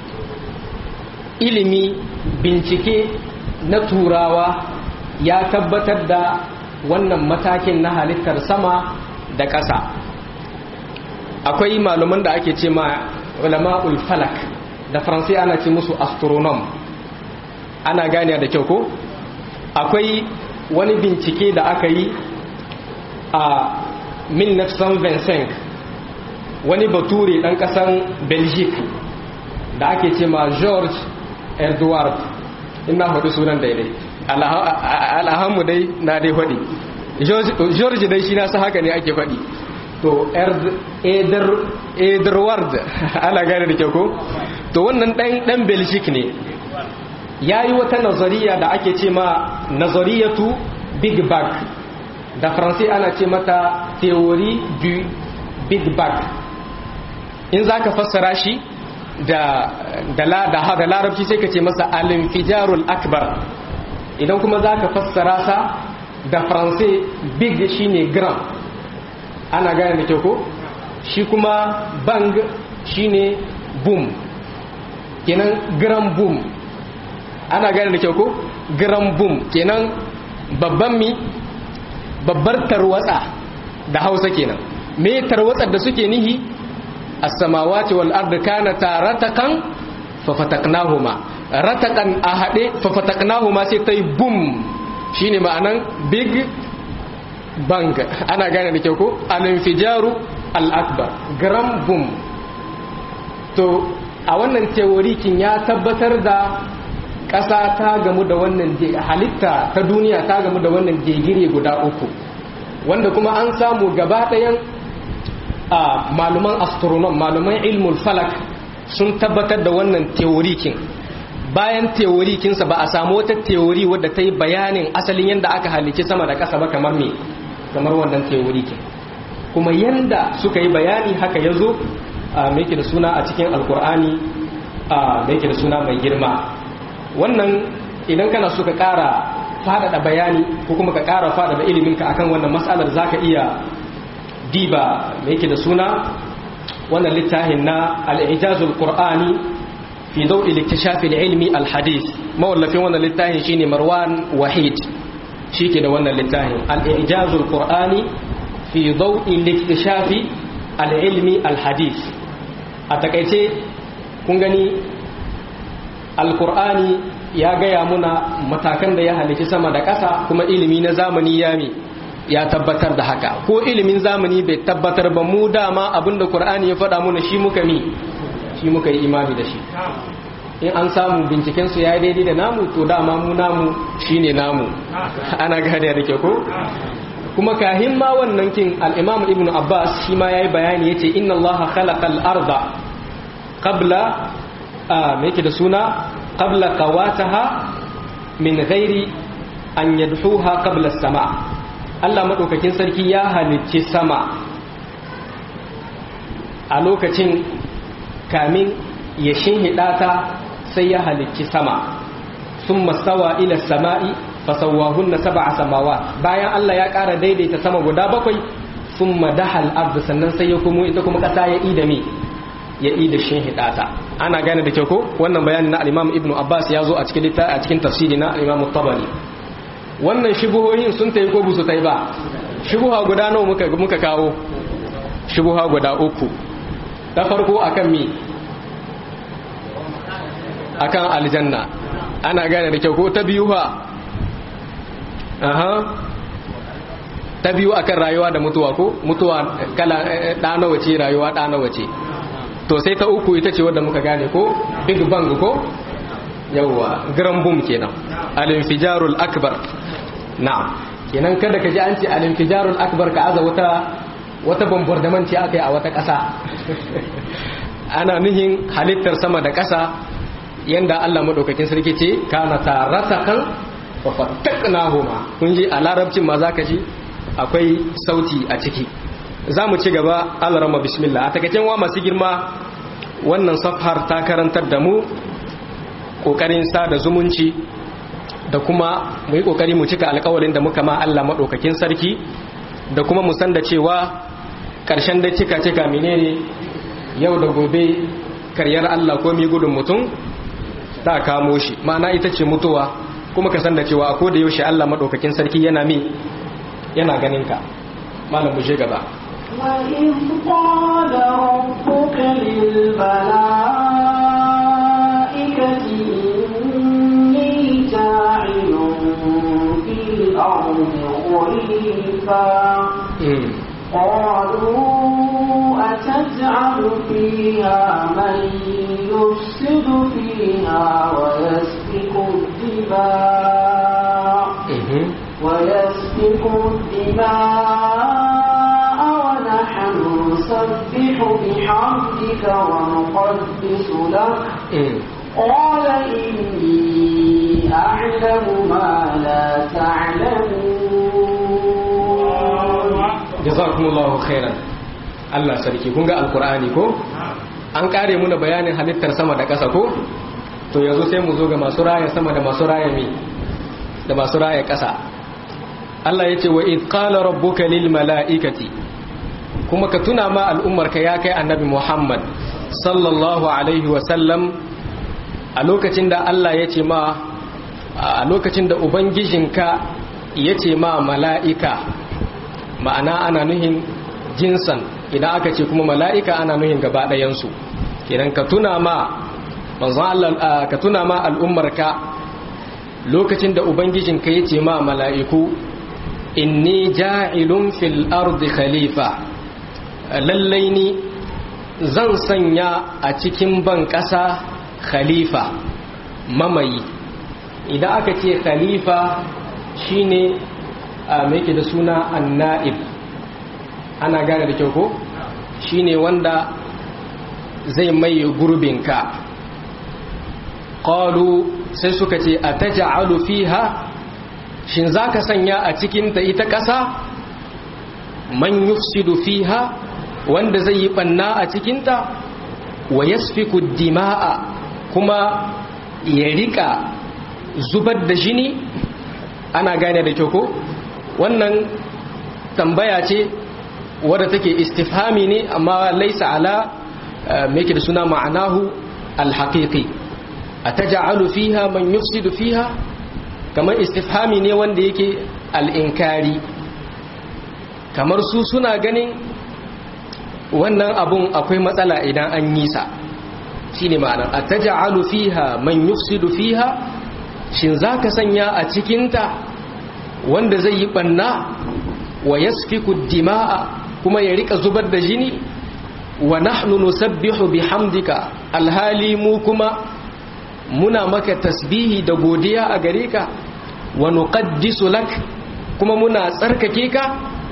ilimi bincike na turawa ya tabbatar da wannan matakin na halittar sama da ƙasa akwai malaman da ake ce ma ulama'ul falak da faransai ana ce musu astronom ana gane da kyau ko akwai wani bincike da aka yi a 1925 wani bature ɗan ƙasan belgique da ake ce ma george edward ina hudu sunan daidai alhamu dai na dai faɗi george dai shi nasa haka ne ake faɗi to edward ana gane da kyau ko to wannan ɗan belgique ne ya yi wata nazariya da ake ce ma nazariyatu big bang da faransai ana ce mata theory du big bang in za ka fassara shi da da larabci sai ka ce masa alinfijarul akbar idan kuma za ka fassara sa da faransai big shine gram ana gane da kyau ko shi kuma bang shine boom kenan gram boom ana gane da kyau ko gram boom kenan babban mi babbar tarwatsa da hausa kenan me tarwatsar da suke nihi as-samawati wal ardi kanata ratakan fa fataknahuma ratakan a hade fa fataknahuma sai tai bum shine ma'anan big bang ana gane da kyau ko al-infijaru al-akbar gram bum to a wannan teorikin ya tabbatar da ƙasa ta gamu da wannan halitta ta duniya ta gamu da wannan gegire guda uku wanda kuma an samu gaba ɗayan a maluman astronom maluman ilmul falak sun tabbatar da wannan teorikin bayan teorikinsa ba a samu wata teori wadda ta yi bayanin asalin yadda aka halicci sama da ƙasa ba kamar me kamar wannan teorikin kuma yanda suka yi bayani haka ya zo mai da suna a cikin alkur'ani mai da suna mai girma wannan idan kana so ka ƙara faɗaɗa bayani ko kuma ka ƙara faɗaɗa iliminka akan wannan matsalar za ka iya diba mai da suna wannan littafin na al'ijazul qur'ani fi dau'i liktishafi ilmi alhadis mawallafin wannan littafin shine marwan wahid shi ke da wannan littafin al'ijazul qur'ani fi dau'i liktishafi al'ilmi alhadis a takaice kun gani alkur'ani ya gaya muna matakan da ya halici sama da ƙasa kuma ilimi na zamani ya mi ya tabbatar da haka ko ilimin zamani bai tabbatar ba mu dama abinda qur'ani ya faɗa muna shi muka mi shi muka yi imani da shi in an samu binciken su ya daidai da namu to dama mu namu shine namu ana gane da ke ko kuma kahin ma wannan kin al-imam ibnu abbas shi ma yayi bayani yace inna allaha khalaqal arda qabla me yake da suna qabla qawataha min ghairi an yadhuha qabla as-sama Allah madaukakin sarki ya halicci sama a lokacin kamin ya shinhida ta sai ya halicci sama thumma stawa ila as-sama'i fasawahunna sab'a samawat bayan Allah ya ƙara daidaita sama guda bakwai thumma dahal ard sannan sai ya kuma ita kuma kasa ya ida mi ya ida shin hidata ana gane da kyau ko wannan bayanin na al-Imam Ibn Abbas ya zo a cikin a cikin tafsiri na al-Imam Tabari wannan shubuhoyin sun tayi ko busu tayi ba shubuha guda nawa muka muka kawo shubuha guda uku ta farko akan mi akan aljanna ana gane da kyau ko ta biyu ha aha ta biyu akan rayuwa da mutuwa ko mutuwa kala da nawa ce rayuwa da nawa ce to sai ta uku ita ce wadda muka gane ko big bang ko yawwa grand boom kenan al-infijarul akbar na'am kenan kada ka ji an ce al-infijarul akbar ka aza wata wata bombardment ce akai a wata ƙasa ana nuhin halittar sama da ƙasa yanda Allah madaukakin sarki ce kana taratakan fa fattaknahuma kun ji a larabcin ma zaka ji akwai sauti a ciki zamu ci gaba Allah rama bismillah a takacin wa masu girma wannan safhar ta karantar da mu kokarin sada zumunci da kuma mu yi kokari mu cika alƙawarin da muka ma Allah madaukakin sarki da kuma mu san da cewa ƙarshen da cika cika menene yau da gobe karyar Allah ko mi gudun mutum ta kamo shi ma'ana ita ce mutuwa kuma ka san da cewa ko da yaushe Allah madaukakin sarki yana mi yana ganin ka malam mu je gaba وإذ قال ربك للملائكة إني جاعل في الأرض خليفة قالوا أتجعل فيها من يفسد فيها ويسفك الدماء ويسفك الدماء ونحن نسبح بحمدك ونقدس لك قال إني أعلم ما لا تعلمون jazakumullahu khairan Allah sarki kun ga alkur'ani ko an kare muna bayanin halittar sama da ƙasa ko to yanzu sai mu zo ga masu raya sama da masu raya mi da masu raya ƙasa Allah yace wa id qala rabbuka lil mala'ikati kuma ka tuna ma al'ummar ka ya kai annabi Muhammad sallallahu alaihi wa sallam a lokacin da Allah yace ma a lokacin da ubangijinka yace ma mala'ika ma'ana ana nuhin jinsan idan aka ce kuma mala'ika ana nuhin gaba ɗayansu idan ka tuna ma manzon Allah ka tuna ma al'ummarka lokacin da ubangijinka ya ce ma mala'iku inni ja'ilun fil ardi khalifa lallai ni zan sanya a cikin ban ƙasa khalifa mamayi idan aka ce khalifa shine a mai da suna anna'ib ana gane da kyau ko shine wanda zai mai gurbinka qalu sai suka ce ataj'alu fiha shin zaka sanya a cikin ta ita ƙasa man yufsidu fiha wanda zai yi banna a cikin ta wa yasfiku dima'a kuma ya rika zubar da jini ana gane da kyau ko wannan tambaya ce wadda take istifhami ne amma laisa ala me yake da suna ma'anahu alhaqiqi ataj'alu fiha man yufsidu fiha kamar istifhami ne wanda yake al'inkari kamar su suna ganin wannan abun akwai matsala idan an yi sa shine ma'ana ataj'alu fiha man yufsidu fiha shin zaka sanya a cikinta wanda zai yi banna wa yasfiku dima'a kuma ya rika zubar da jini wa nahnu nusabbihu bihamdika alhali mu kuma muna maka tasbihi da godiya a gare ka wa nuqaddisu lak kuma muna tsarkake ka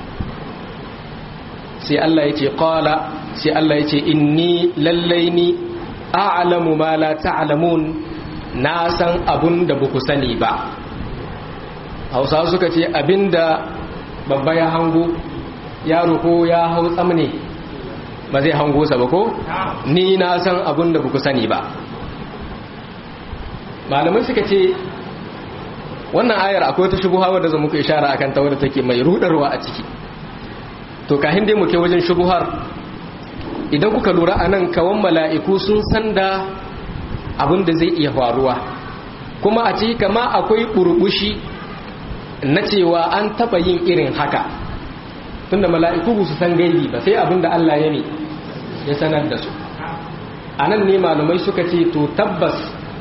sai Allah yace qala sai Allah yace inni lallaini a'lamu ma la ta'lamun na san abun da buku sani ba Hausawa suka ce abinda babba ya hango yaro ko ya hau tsamne ba zai hango sa ba ko ni na san abun da buku sani ba malamai suka ce wannan ayar akwai wata shubuha wadda zan muku ishara akan ta wadda take mai rudarwa a ciki to kahin dai muke wajen shubuhar idan kuka lura anan kawan mala'iku sun san da abin da zai iya faruwa kuma a ciki kama akwai burbushi na cewa an taba yin irin haka tunda mala'iku su san gaibi ba sai abin da Allah ya ne ya sanar da su anan ne malamai suka ce to tabbas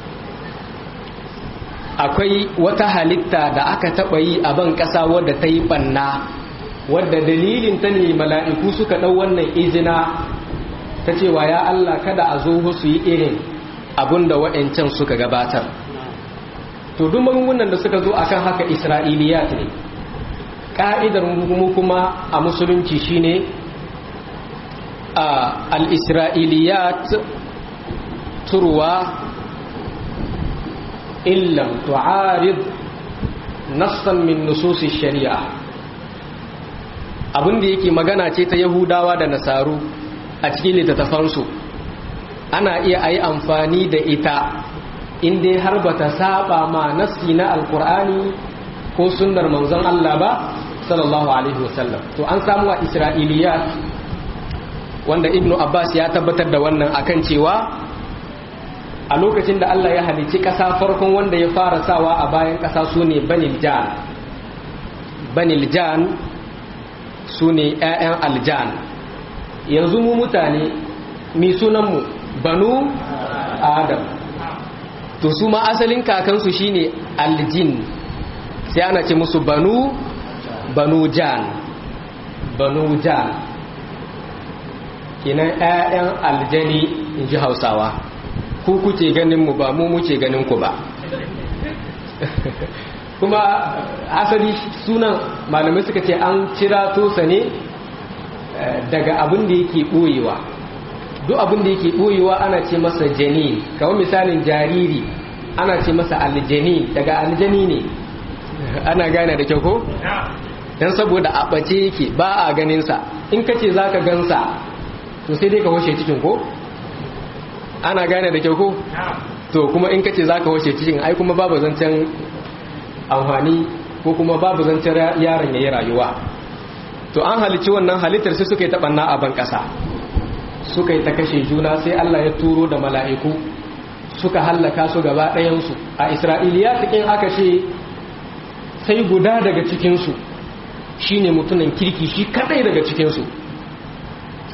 akwai wata halitta da aka taɓa yi a ban ƙasa wadda ta yi ɓanna wadda dalilin ta ne mala'iku suka ɗau wannan izina ta cewa ya Allah kada a zo su yi irin abin da waɗancan suka gabatar to duk magungunan da suka zo akan haka isra'iliyat ne ƙa'idar mu kuma a musulunci shine al-isra'iliyat turwa إن لم تعارض نصا من نصوص الشريعة abin da yake magana ce ta yahudawa da nasaru a cikin littattafansu ana iya a yi amfani da ita inda har ba ta saba ma nassi na alkur'ani ko sunnar manzon Allah ba sallallahu alaihi wasallam to an samu a isra'iliyat wanda ibnu abbas ya tabbatar da wannan akan cewa a lokacin da Allah ya halicci ƙasa farkon wanda ya fara sawa a bayan ƙasa su ne baniljan baniljan su ne 'ya'yan aljan yanzu mu mutane mi sunanmu banu adam to su ma asalin kakansu shine aljin sai ana ce musu banu banu jan banu jan kinan 'ya'yan aljani in ji hausawa ku kuke ganin mu ba mu muke ganin ku ba kuma asali sunan malamai suka ce an cira tosa ne daga abin da yake ɓoyewa duk abin da yake ɓoyewa ana ce masa jani kawai misalin jariri ana ce masa aljani daga aljani ne ana gane da kyau ko? don saboda a ɓace yake ba a ganinsa in ka ce za ka gansa to sai dai ka washe cikin ko? ana gane da kyau ko to kuma in kace zaka wace cikin ai kuma babu zancen amfani ko kuma babu zancen yaron yayi rayuwa to an halici wannan halittar sai suka yi ta banna a ban kasa suka yi ta kashe juna sai Allah ya turo da mala'iku suka hallaka su gaba ɗayan su a Isra'iliya cikin aka ce sai guda daga cikin su shine mutumin kirki shi kadai daga cikin su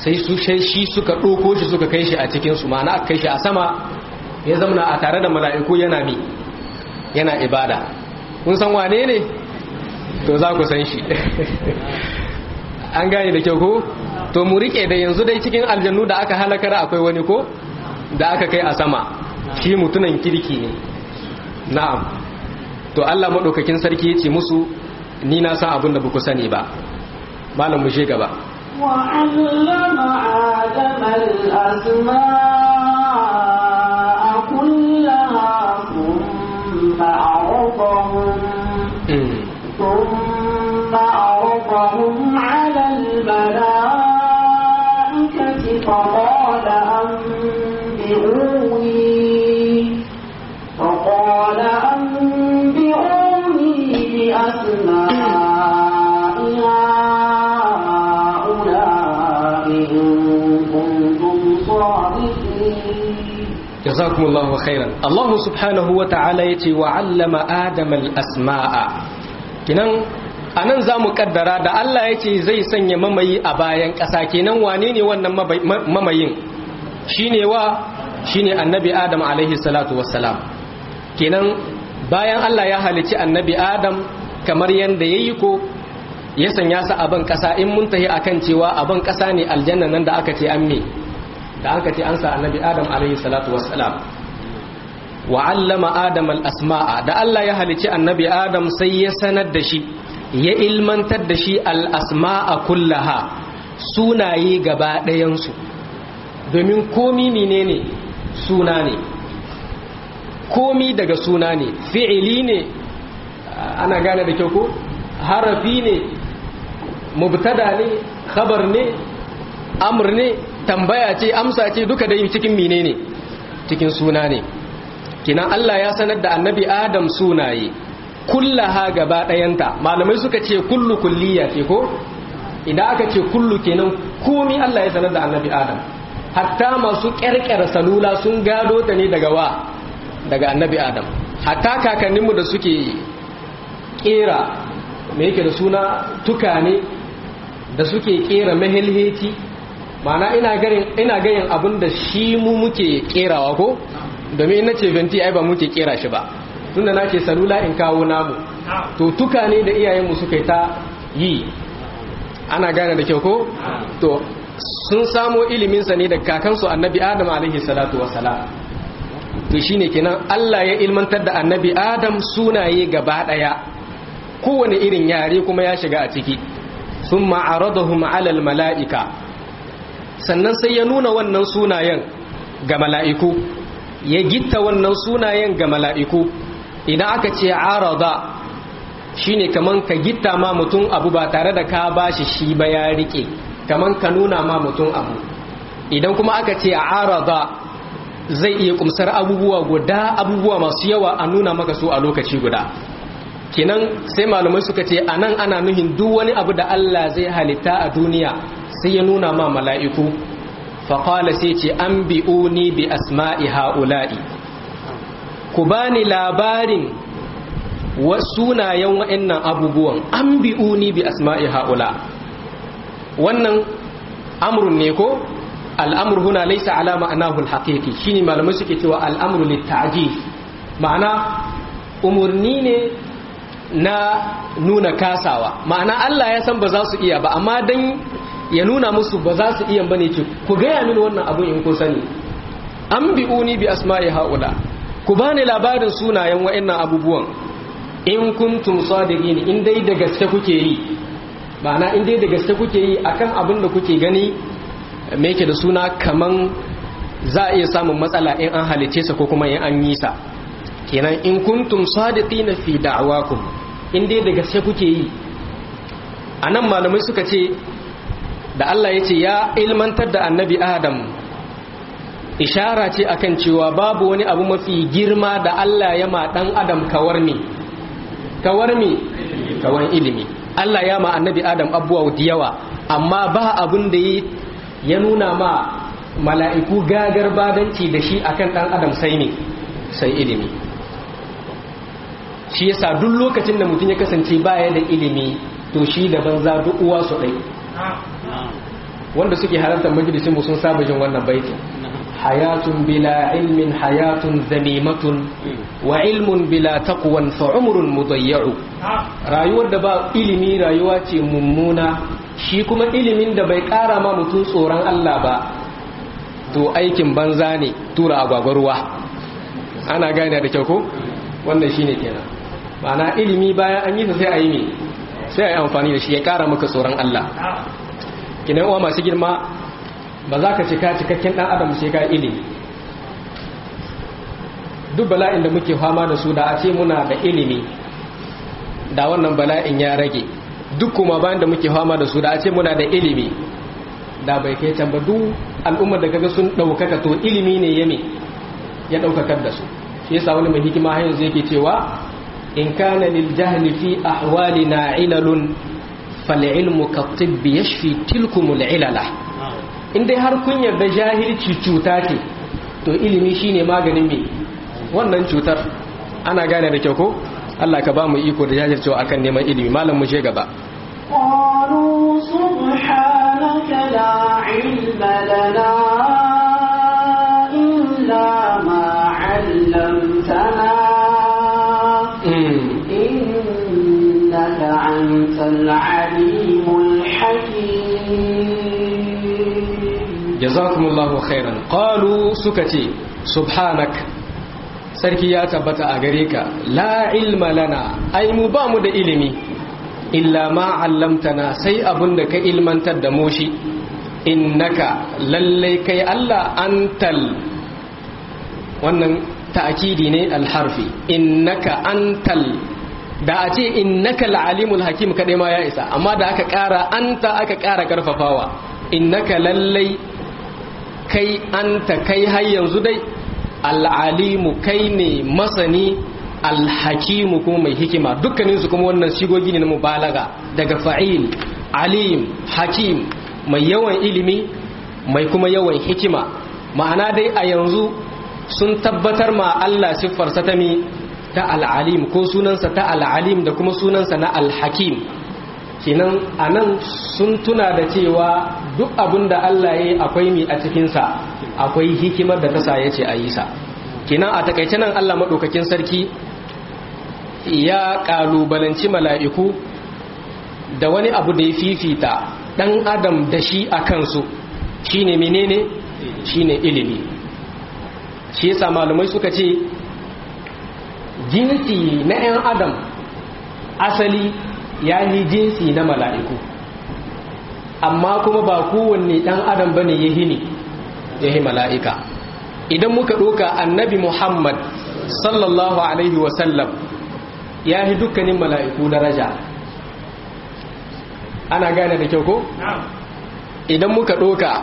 sai su shi suka ɗoko shi suka kai shi a cikinsu ma'ana aka kai shi a sama ya zamana a tare da mala'iku yana mi yana ibada kun san wane ne to za ku san shi an gane da kyau ko to mu rike da yanzu dai cikin aljannu da aka halakar akwai wani ko da aka kai a sama shi mutunan kirki ne na'am to Allah madaukakin sarki yace musu ni na san abin da ba ku sani ba malam mu je gaba وعلم آدم الأسماء كلها ثم عرضهم ثم عرضهم على الملائكة فقال أنبئوني فقال أنبئوني بأسماء هؤلاء إن كنتم صادقين jazakumullahu khairan Allah subhanahu wa ta'ala yace wa 'allama adama al-asma'a kinan anan zamu kaddara da Allah yace zai sanya mamayi a bayan ƙasa kenan wane ne wannan mamayin shine wa shine annabi Adam alaihi salatu wassalam kenan bayan Allah ya halici annabi Adam kamar yanda yayi ko ya sanya sa a ban ƙasa in mun tahi akan cewa a ban ƙasa ne aljanna nan da aka ce an me da aka ce an sa annabi adam alaihi salatu wassalam wa allama adam al-asma'a da Allah ya halici annabi adam sai ya sanar da shi ya ilmantar da shi al-asma'a kullaha sunaye gaba ɗayansu domin komi menene suna ne komi daga suna ne fi'ili ne ana gane da kyau ko harafi ne mubtada ne khabar ne amr ne tambaya ce amsa ce duka dai cikin menene cikin suna ne kinan Allah ya sanar da annabi Adam sunaye kullaha gaba ɗayanta malamai suka ce kullu kulliya ce ko idan aka ce kullu kenan komi Allah ya sanar da annabi Adam hatta masu ƙyarƙyar salula sun gado ta ne daga wa daga annabi Adam hatta kakanninmu da suke ƙera me yake da suna tukane da suke ƙera mahilheti mana ina ganin ina gayin abin da shi mu muke kerawa ko domin ina ce venti ai ba muke kera shi ba tunda nake salula in kawo namu to tuka ne da iyayenmu suka yi ta yi ana gane da kyau ko to sun samo ilimin sa ne da kakansu annabi adam alaihi salatu wassalam to shine kenan Allah ya ilmantar da annabi adam sunaye gaba daya kowane irin yare kuma ya shiga a ciki summa aradahum ala mala'ika sannan sai ya nuna wannan sunayen ga mala'iku ya gitta wannan sunayen ga mala'iku idan aka ce arada shine kaman ka gitta ma mutum abu ba tare da ka bashi shi ba ya rike kaman ka nuna ma mutum abu idan kuma aka ce arada zai iya kumsar abubuwa guda abubuwa masu yawa a nuna maka su a lokaci guda kenan sai malamai suka ce anan ana nuhin duk wani abu da Allah zai halitta a duniya sai ya nuna ma mala'iku faƙala sai ce an bi'uni bi asma'i ha'ula'i ku ba ni labarin sunayen wa'yannan abubuwan an bi'uni bi asma'i ha'ula wannan amurin ne ko al'amur huna laisa alama anahul haƙiƙi shi ne malamai suke cewa al'amur littaji ma'ana umarni ne na nuna kasawa ma'ana Allah ya san ba za su iya ba amma dan ya nuna musu ba za su iya bane ce ku gaya mini wannan abun in kun sani an bi'uni bi asma'i haula ku bani labarin sunayen wa'annan abubuwan in kuntum sadiqin in dai da gaske kuke yi ma'ana in dai da gaske kuke yi akan abin da kuke gani me yake da suna kaman za a iya samun matsala in an halice sa ko kuma in an yi sa kenan in kuntum sadiqin fi da'wakum in dai da gaske kuke yi anan malamai suka ce da Allah ya ce ya ilmantar da annabi Adam ishara ce akan cewa babu wani abu mafi girma da Allah ya ma dan Adam kawar mi kawar mi kawan ilimi Allah ya ma annabi Adam abuwa da yawa amma ba abun da ya nuna ma mala'iku gagar badanci da shi akan dan Adam sai ne sai ilimi shi yasa duk lokacin da mutum ya kasance baya da ilimi to shi da banza duk uwa su ɗai wanda suke halartar majalisin mu sun saba jin wannan baitin hayatun bila ilmin hayatun zamimatun wa ilmun bila taqwan fa umrun mudayya'u rayuwar da ba ilimi rayuwa ce mummuna shi kuma ilimin da bai kara ma mutum tsoron Allah ba to aikin banza ne tura agwagwarwa ana gane da kyau ko wannan shine kenan ma'ana ilimi bayan an yi sai a yi ne sai a yi amfani da shi ya kara maka tsoron Allah kinan uwa masu girma ba za ka cika cikakken dan adam sai ka ilimi duk bala'in da muke fama da su da a ce muna da ilimi da wannan bala'in ya rage duk kuma bayan da muke fama da su da a ce muna da ilimi da bai kai can ba duk al'ummar da kaga sun ɗaukaka to ilimi ne ya ya ɗaukakar da su shi yasa wani mai hikima har yanzu yake cewa in kana lil jahli fi ahwalina ilalun fal ilmu ka tibbi yashfi tilkumul ilala in dai har kun yarda jahilci cuta ce to ilimi shine maganin me wannan cutar ana gane da kyau ko Allah ka ba mu iko da jajircewa akan neman ilimi malam mu je gaba قالوا سبحانك لا علم لنا إلا ما علمتنا إنك أنت العليم الحكيم jazakumullahu khairan qalu suka ce subhanak sarki ya tabbata a gare ka la ilma lana ai mu ba mu da ilimi illa ma 'allamtana sai abunda ka ilmantar da mu shi innaka lallai kai Allah antal wannan ta'kidi ne alharfi innaka antal da a ce innaka al-alimul hakim kadai ma ya isa amma da aka kara anta aka kara karfafawa innaka lallai kai anta kai har yanzu dai al'alimu kai ne masani alhakimu kuma mai hikima dukkaninsu kuma wannan shigogi ne na mubalaga daga fa'il alim hakim mai yawan ilimi mai kuma yawan hikima ma'ana dai a yanzu sun tabbatar ma Allah siffarsa ta mi ta al'alim ko sunansa ta al'alim da kuma sunansa na alhakim kenan a nan sun tuna da cewa duk abin da Allah ya yi akwai mi a cikinsa akwai hikimar da ta sa ya ce a yi sa kenan a takaice nan Allah maɗaukakin sarki ya ƙalubalanci mala'iku da wani abu da ya fifita ɗan adam da shi a kansu shine menene shine ilimi shi yasa malumai suka ce jinsi na 'yan adam asali ya yi jinsi na mala'iku amma kuma ba kowanne ɗan adam ba ne ya hini ya yi mala'ika idan muka ɗoka annabi muhammad sallallahu alaihi wasallam ya yi dukkanin mala'iku daraja ana gane da kyau ko? idan muka ɗoka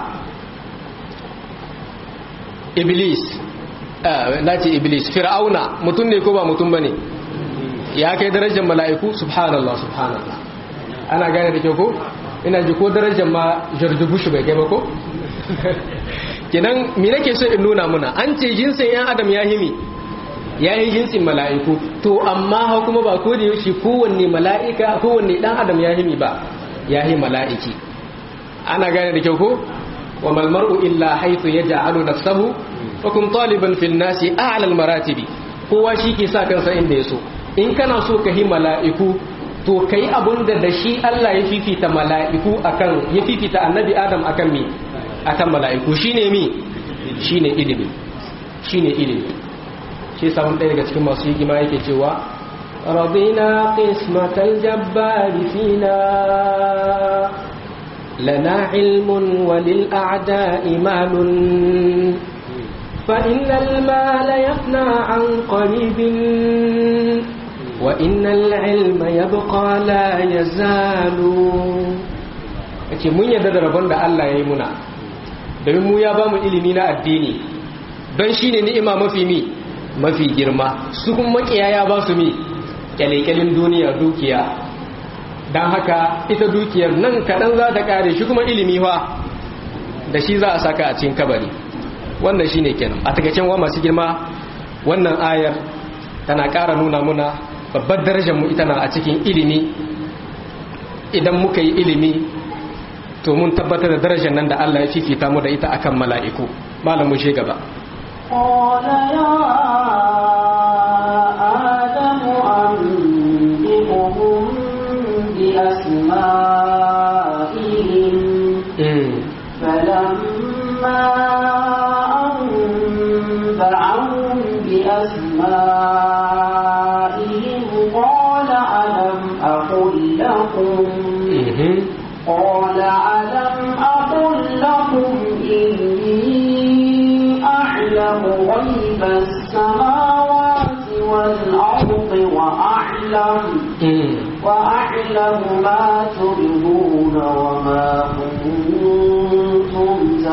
iblis na ce iblis fir'auna mutum ne ko ba mutum ba ne ya kai darajar mala'iku subhanallah subhanallah ana gane da kyau ko ina ji ko darajar ma george bush bai kai ba ko kinan mi nake so in nuna muna an ce jinsin yan adam ya himi ya yi jinsin mala'iku to amma ha kuma ba ko da yaushe kowanne mala'ika kowanne dan adam ya himi ba ya yi mala'iki ana gane da kyau ko wa mal mar'u illa haythu yaj'alu nafsahu wa kun taliban fil nasi a'la al maratibi kowa shi ke sa kansa inda ya so in kana so ka yi mala'iku to ka yi abin da da shi Allah ya fifita mala'iku akan ya fifita annabi Adam akan mi akan mala'iku shi ne mi shi ne ilimi shi ne ilimi shi samun ɗaya daga cikin masu hikima yake cewa radina qismatal jabbari fina lana ilmun walil a'da'i malun فإن المال يفنى عن قريب وإن العلم يبقى لا يزال ake mun yarda da rabon da Allah ya yi muna domin mu ya ba mu ilimi na addini don shi ne ni'ima mafi mi mafi girma su kuma makiya ya ba su mi kyalekyalin duniya dukiya don haka ita dukiyar nan kaɗan za ta ƙare shi kuma ilimi fa da shi za a saka a cikin kabari wannan shi ne kenan a takaicen wa masu girma wannan ayar tana ƙara nuna muna babbar darajar mu ita na a cikin ilimi idan muka yi ilimi to mun tabbatar da darajar nan da Allah ya fifita mu da ita akan mala'iku malamu shi gaba قال يا آدم أنبئهم بأسمائهم فلما أنبعهم بأسمائهم قال ألم أقل لكم قال ألم أقل لكم إني أعلم غيب السماوات والأرض وأعلم وأعلم ما تبدون وما كنتم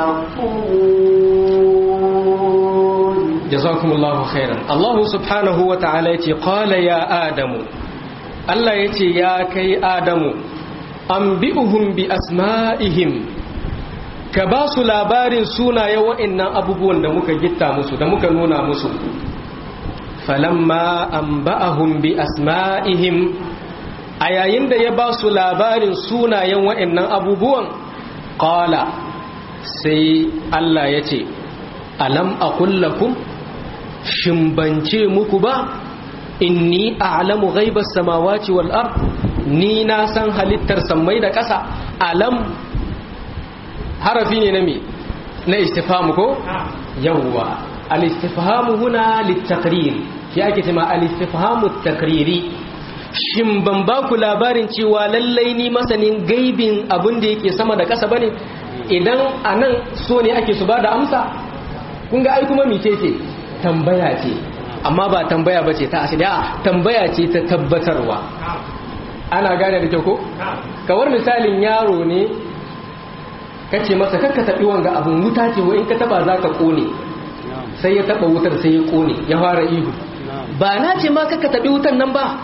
تخفون جزاكم الله خيرا الله سبحانه وتعالى يتي قال يا آدم الله يتي يا كي آدم أنبئهم بأسمائهم كباس labarin sunaye wa'annan abubuwan da muka gitta musu da muka nuna musu falamma anba'ahum bi asma'ihim a yayin da ya ba su labarin sunayen wa'annan abubuwan qala sai Allah ya ce alam aqul lakum shimbance muku ba inni a'lamu ghaibas samawati wal ard ni na san halittar sammai da ƙasa alam harafi ne na me na istifhamu ko yawwa al-istifhamu huna lit-taqrir shi ake cewa al-istifhamu at-taqriri shin ban ba ku labarin cewa lallai ni masanin gaibin abin da yake sama da ƙasa bane idan anan so ne ake su ba da amsa kun ga ai kuma mice ce tambaya ce amma ba tambaya ba ce ta asali a tambaya ce ta tabbatarwa ana gane da kyau ko kawar misalin yaro ne kace masa kakka taɓi wanga abun wuta ce wa in ka taba za ka kone sai ya taba wutar sai ya kone ya fara ihu ba na ce ma kakka taɓi wutan nan ba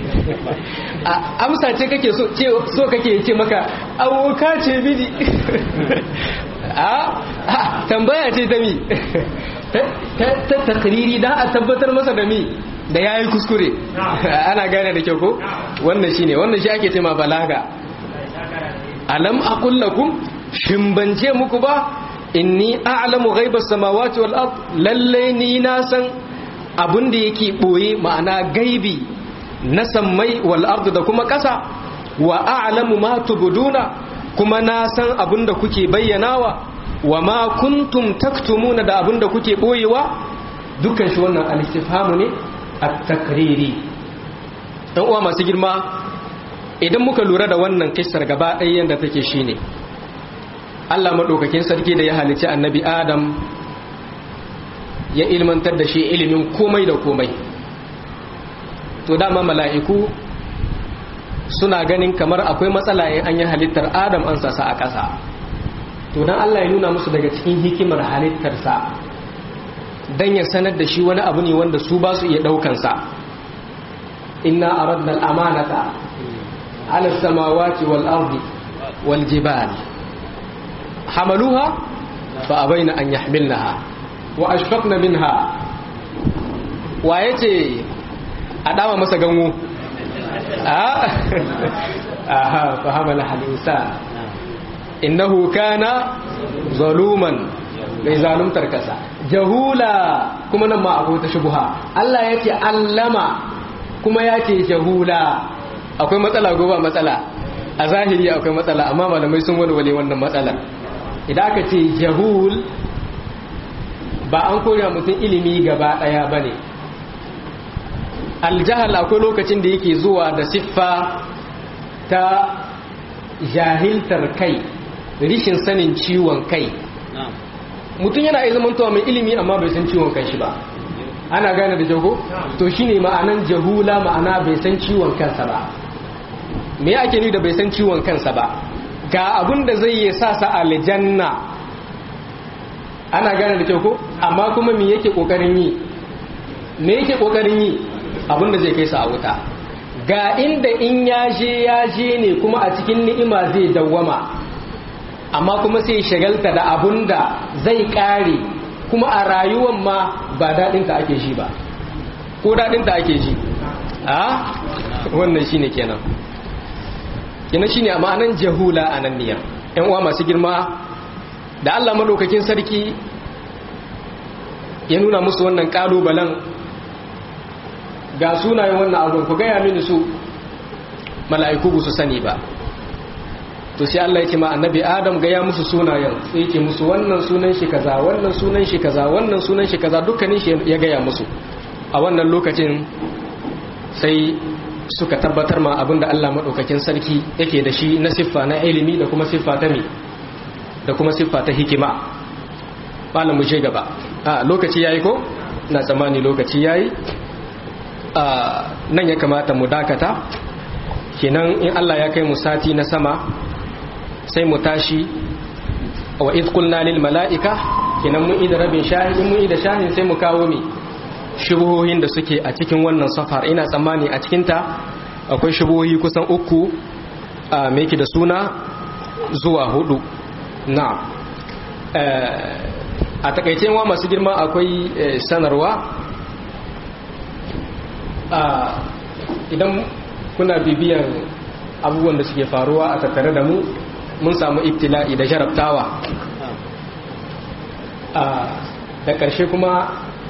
amsa ce kake so so kake ce maka awoka ce bidi a tambaya ce ta mi ta takriri da a tabbatar masa da mi da ya yi kuskure ana gane da kyau ko wannan shi ne wannan shi ake ce ma balaga alam aqul lakum shin ban ce muku ba inni a'lamu ghaibas samawati wal ard lalle ni na san abun da yake boye ma'ana gaibi na sammai wal ard da kuma kasa wa a'lamu ma tubduna kuma na san abun da kuke bayyanawa wa ma kuntum taktumuna da abun da kuke boyewa dukkan shi wannan al-istifhamu ne at-takriri dan uwa masu girma idan muka lura da wannan kissar gaba ɗaya yanda take shine Allah madaukakin sarki da ya halici annabi Adam ya ilmantar da shi ilimin komai da komai to dama mala'iku suna ganin kamar akwai matsala in an yi halittar Adam an sasa a ƙasa to dan Allah ya nuna musu daga cikin hikimar halittarsa dan ya sanar da shi wani abu ne wanda su ba su iya ɗaukansa inna aradna al-amanata ala samawati wal ardi wal jibal hamaluha fa abaina an yahmilnaha wa ashfaqna minha wa yace a dama masa ganwo aha fa hamala al-insan innahu kana zaluman mai zaluntar kasa jahula kuma nan ma akwai ta shubuha Allah ya ce allama kuma ya ce jahula akwai matsala ko ba matsala a zahiri akwai matsala amma malamai sun walwale wannan matsalar idan aka ce jahul ba an koya mutum ilimi gaba daya bane aljahal akwai lokacin da yake zuwa da siffa ta jahiltar kai rishin sanin ciwon kai mutum yana iya zamantowa mai ilimi amma bai san ciwon kanshi ba ana gane da jago to shine ma'anan jahula ma'ana bai san ciwon kansa ba me ake ni da bai san ciwon kansa ba ga abun da zai yi sa sa aljanna ana gane da jago amma kuma me yake kokarin yi me yake kokarin yi abun da zai kai sa a wuta ga inda in ya je ya je ne kuma a cikin ni'ima zai dawwama amma kuma sai shagalta da abun da zai kare kuma a rayuwan ma ba daɗinta ake ji ba ko daɗinta ake ji a wannan shine kenan kenan shine a ma'anan jahula a nan niyan ‘yan uwa masu girma da Allah maɗaukakin sarki ya nuna musu wannan ƙalubalen ga sunayen wannan abin ku gaya mini su mala'iku ba su sani ba to sai Allah ya ce ma annabi Adam gaya musu sunayen sai ya ce musu wannan sunan shi kaza wannan sunan shi kaza wannan sunan shi kaza dukkanin shi ya gaya musu a wannan lokacin sai suka tabbatar ma abinda Allah madaukakin sarki yake da shi na siffa na ilimi da kuma siffa ta mi da kuma siffa ta hikima malam mu je gaba a lokaci yayi ko na tsammani lokaci yayi a nan ya kamata mu dakata kenan in Allah ya kai mu sati na sama sai mu tashi wa iz qulna lil malaika kenan mun ida rabin shahin mun ida shahin sai mu kawo mi shubuhohin da suke a cikin wannan safar ina tsammani a cikin ta akwai shubuhohi kusan uku a meki da suna zuwa hudu na a takaice wa masu girma akwai sanarwa idan kuna bibiyan abubuwan da suke faruwa a tattare da mu mun samu ibtila'i da jarabtawa da ƙarshe kuma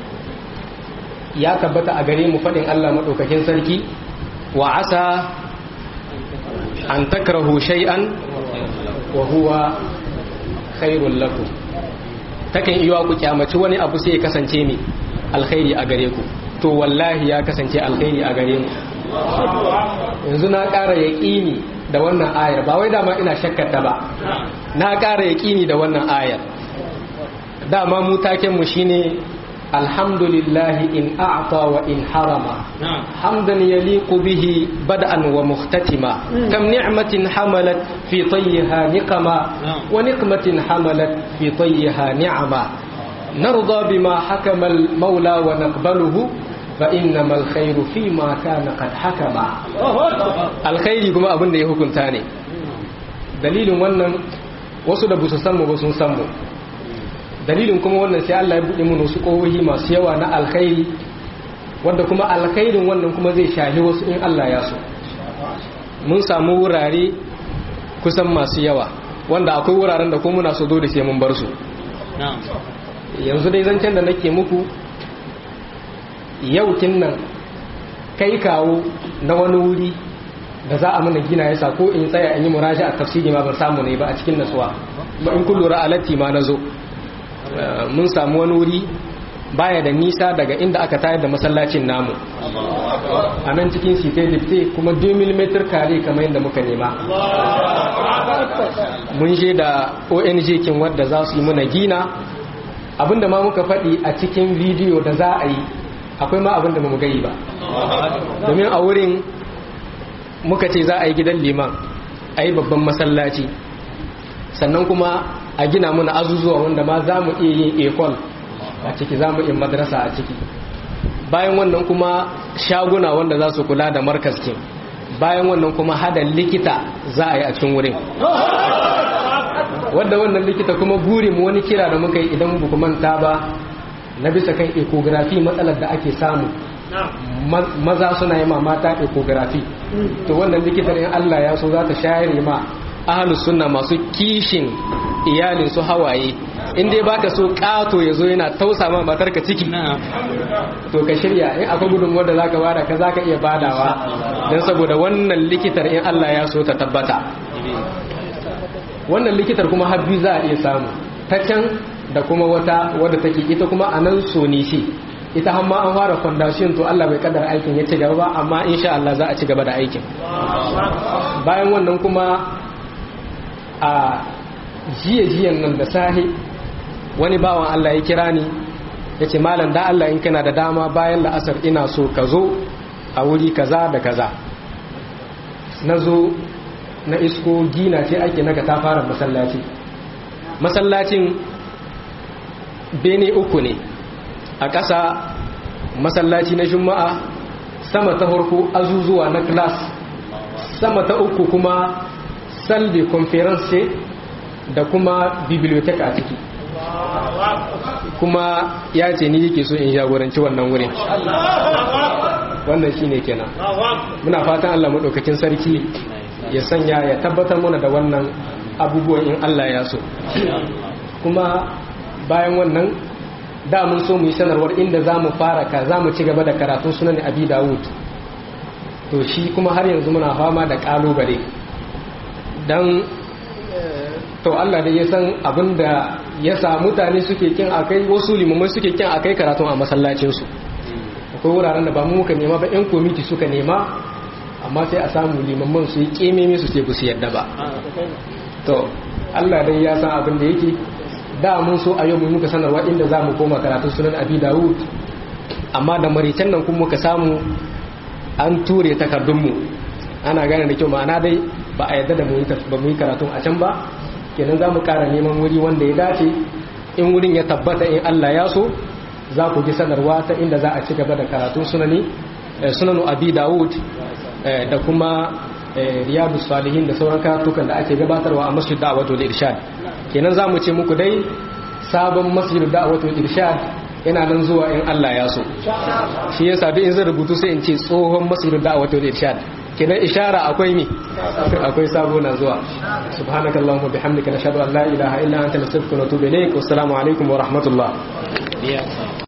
ya tabbata a gare mu faɗin Allah maɗaukakin sarki wa asa an takrahu shay'an wa huwa khairul lakum takan iya ku kyamaci wani abu sai ya kasance mi alkhairi a gare ku to wallahi ya kasance alkhairi a gare mu yanzu na ƙara yaƙini da wannan ayar ba wai dama ina shakkata ba na ƙara yaƙini da wannan ayar dama mu taken mu shine alhamdulillahi in a'ta wa in harama hamdan yaliqu bihi bad'an wa muhtatima kam ni'matin hamalat fi tayyiha niqama wa niqmatin hamalat fi tayyiha ni'ama narda bima hakama al-maula wa naqbaluhu فإنما الخير فيما كان قد حكم الخير kuma abin da ya hukunta ne dalilin wannan wasu da busu san mu ba sun san mu dalilin kuma wannan sai Allah ya buɗe mu wasu kohohi masu yawa na alkhairi wanda kuma alkhairin wannan kuma zai shahi wasu in Allah ya so mun samu wurare kusan masu yawa wanda akwai wuraren da kuma muna so dole sai mun bar su yanzu dai zancen da nake muku yaukin nan kai kawo na wani wuri da za a mana gina yasa ko in tsaya in yi muraja a tafsiri ma ban samu ne ba a cikin nasuwa ba in kun lura alatti ma na zo mun samu wani wuri baya da nisa daga inda aka tayar da masallacin namu a nan cikin site lifte kuma 2 mm kare kamar yadda muka nema mun je da ong kin wadda za su yi mana gina abinda ma muka faɗi a cikin bidiyo da za a yi akwai ma abinda ba mu gani ba domin a wurin muka ce za a yi gidan liman a yi babban masallaci sannan kuma a gina muna azuzuwa wanda ma za mu iya yin ekol a ciki za mu iya madrasa a ciki bayan wannan kuma shaguna wanda za su kula da markaskin bayan wannan kuma hada likita za a yi a cikin wurin wadda wannan likita kuma burin wani kira da muka yi idan buku manta ba na bisa kan ecography matsalar da ake samu maza suna yi ma mata ecography to wannan likitar in Allah ya so za ta shayar ma ahalus sunna masu kishin iyalin su hawaye in dai baka so kato ya zo yana tausa ma matar ka ciki to ka shirya in akwai gudunmuwar da zaka bada ka zaka iya badawa don saboda wannan likitar in Allah ya so ta tabbata wannan likitar kuma habbi za a iya samu ta can da kuma wata wadda take ita kuma a nan soni shi ita hamma an fara foundation to Allah bai kaddara aikin ya ci gaba ba amma insha Allah za a ci gaba da aikin bayan wannan kuma a jiye-jiyen nan da sahi wani bawan Allah ya kira ni ya ce malam da Allah in kana da dama bayan la'asar ina so ka zo a wuri kaza da kaza na zo na isko gina ce ake naga ta fara masallaci masallacin bene uku ne a ƙasa masallaci na juma'a sama ta farko azuzuwa na class sama ta uku kuma salbe conference ce da kuma bibliotheca a ciki kuma ya ce ni yake so in jagoranci wannan wurin wannan shine kenan muna fatan Allah maɗaukakin sarki ya sanya ya tabbatar mana da wannan abubuwan in Allah ya so kuma bayan wannan da mun so mu yi sanarwar inda za mu fara ka za mu ci gaba da karatun sunan abi dawud to shi kuma har yanzu muna fama da kalubale don to Allah da ya san abin da ya sa mutane suke kin akai wasu limamai suke kin akai karatun a masallacinsu akwai wuraren da ba mu muka nema ba 'yan komiti suka nema amma sai a samu limamman su yi kememe su ce bu su yadda ba to Allah dai ya san abin da yake da mun so a yau mu muka sanarwa inda za mu koma karatun sunan abi dawud amma da maritan nan kuma muka samu an ture takardunmu ana gane da kyau ma'ana dai ba a yadda da mu yi karatun a can ba kenan za mu kara neman wuri wanda ya dace in wurin ya tabbata in Allah ya so za ku ji sanarwa ta inda za a ci gaba da karatun sunani sunanu abi dawud da kuma riyadu salihin da sauran karatukan da ake gabatarwa a masjid da'awatul irshad kenan za mu ce muku dai sabon masjid da'awatul irshad yana nan zuwa in Allah ya so shi yasa duk in zan rubutu sai in ce tsohon masjid da'awatul irshad kenan ishara akwai ne akwai sabo na zuwa subhanakallahumma bihamdika nashhadu an la ilaha illa anta nastaghfiruka wa natubu ilayk wassalamu alaikum wa rahmatullah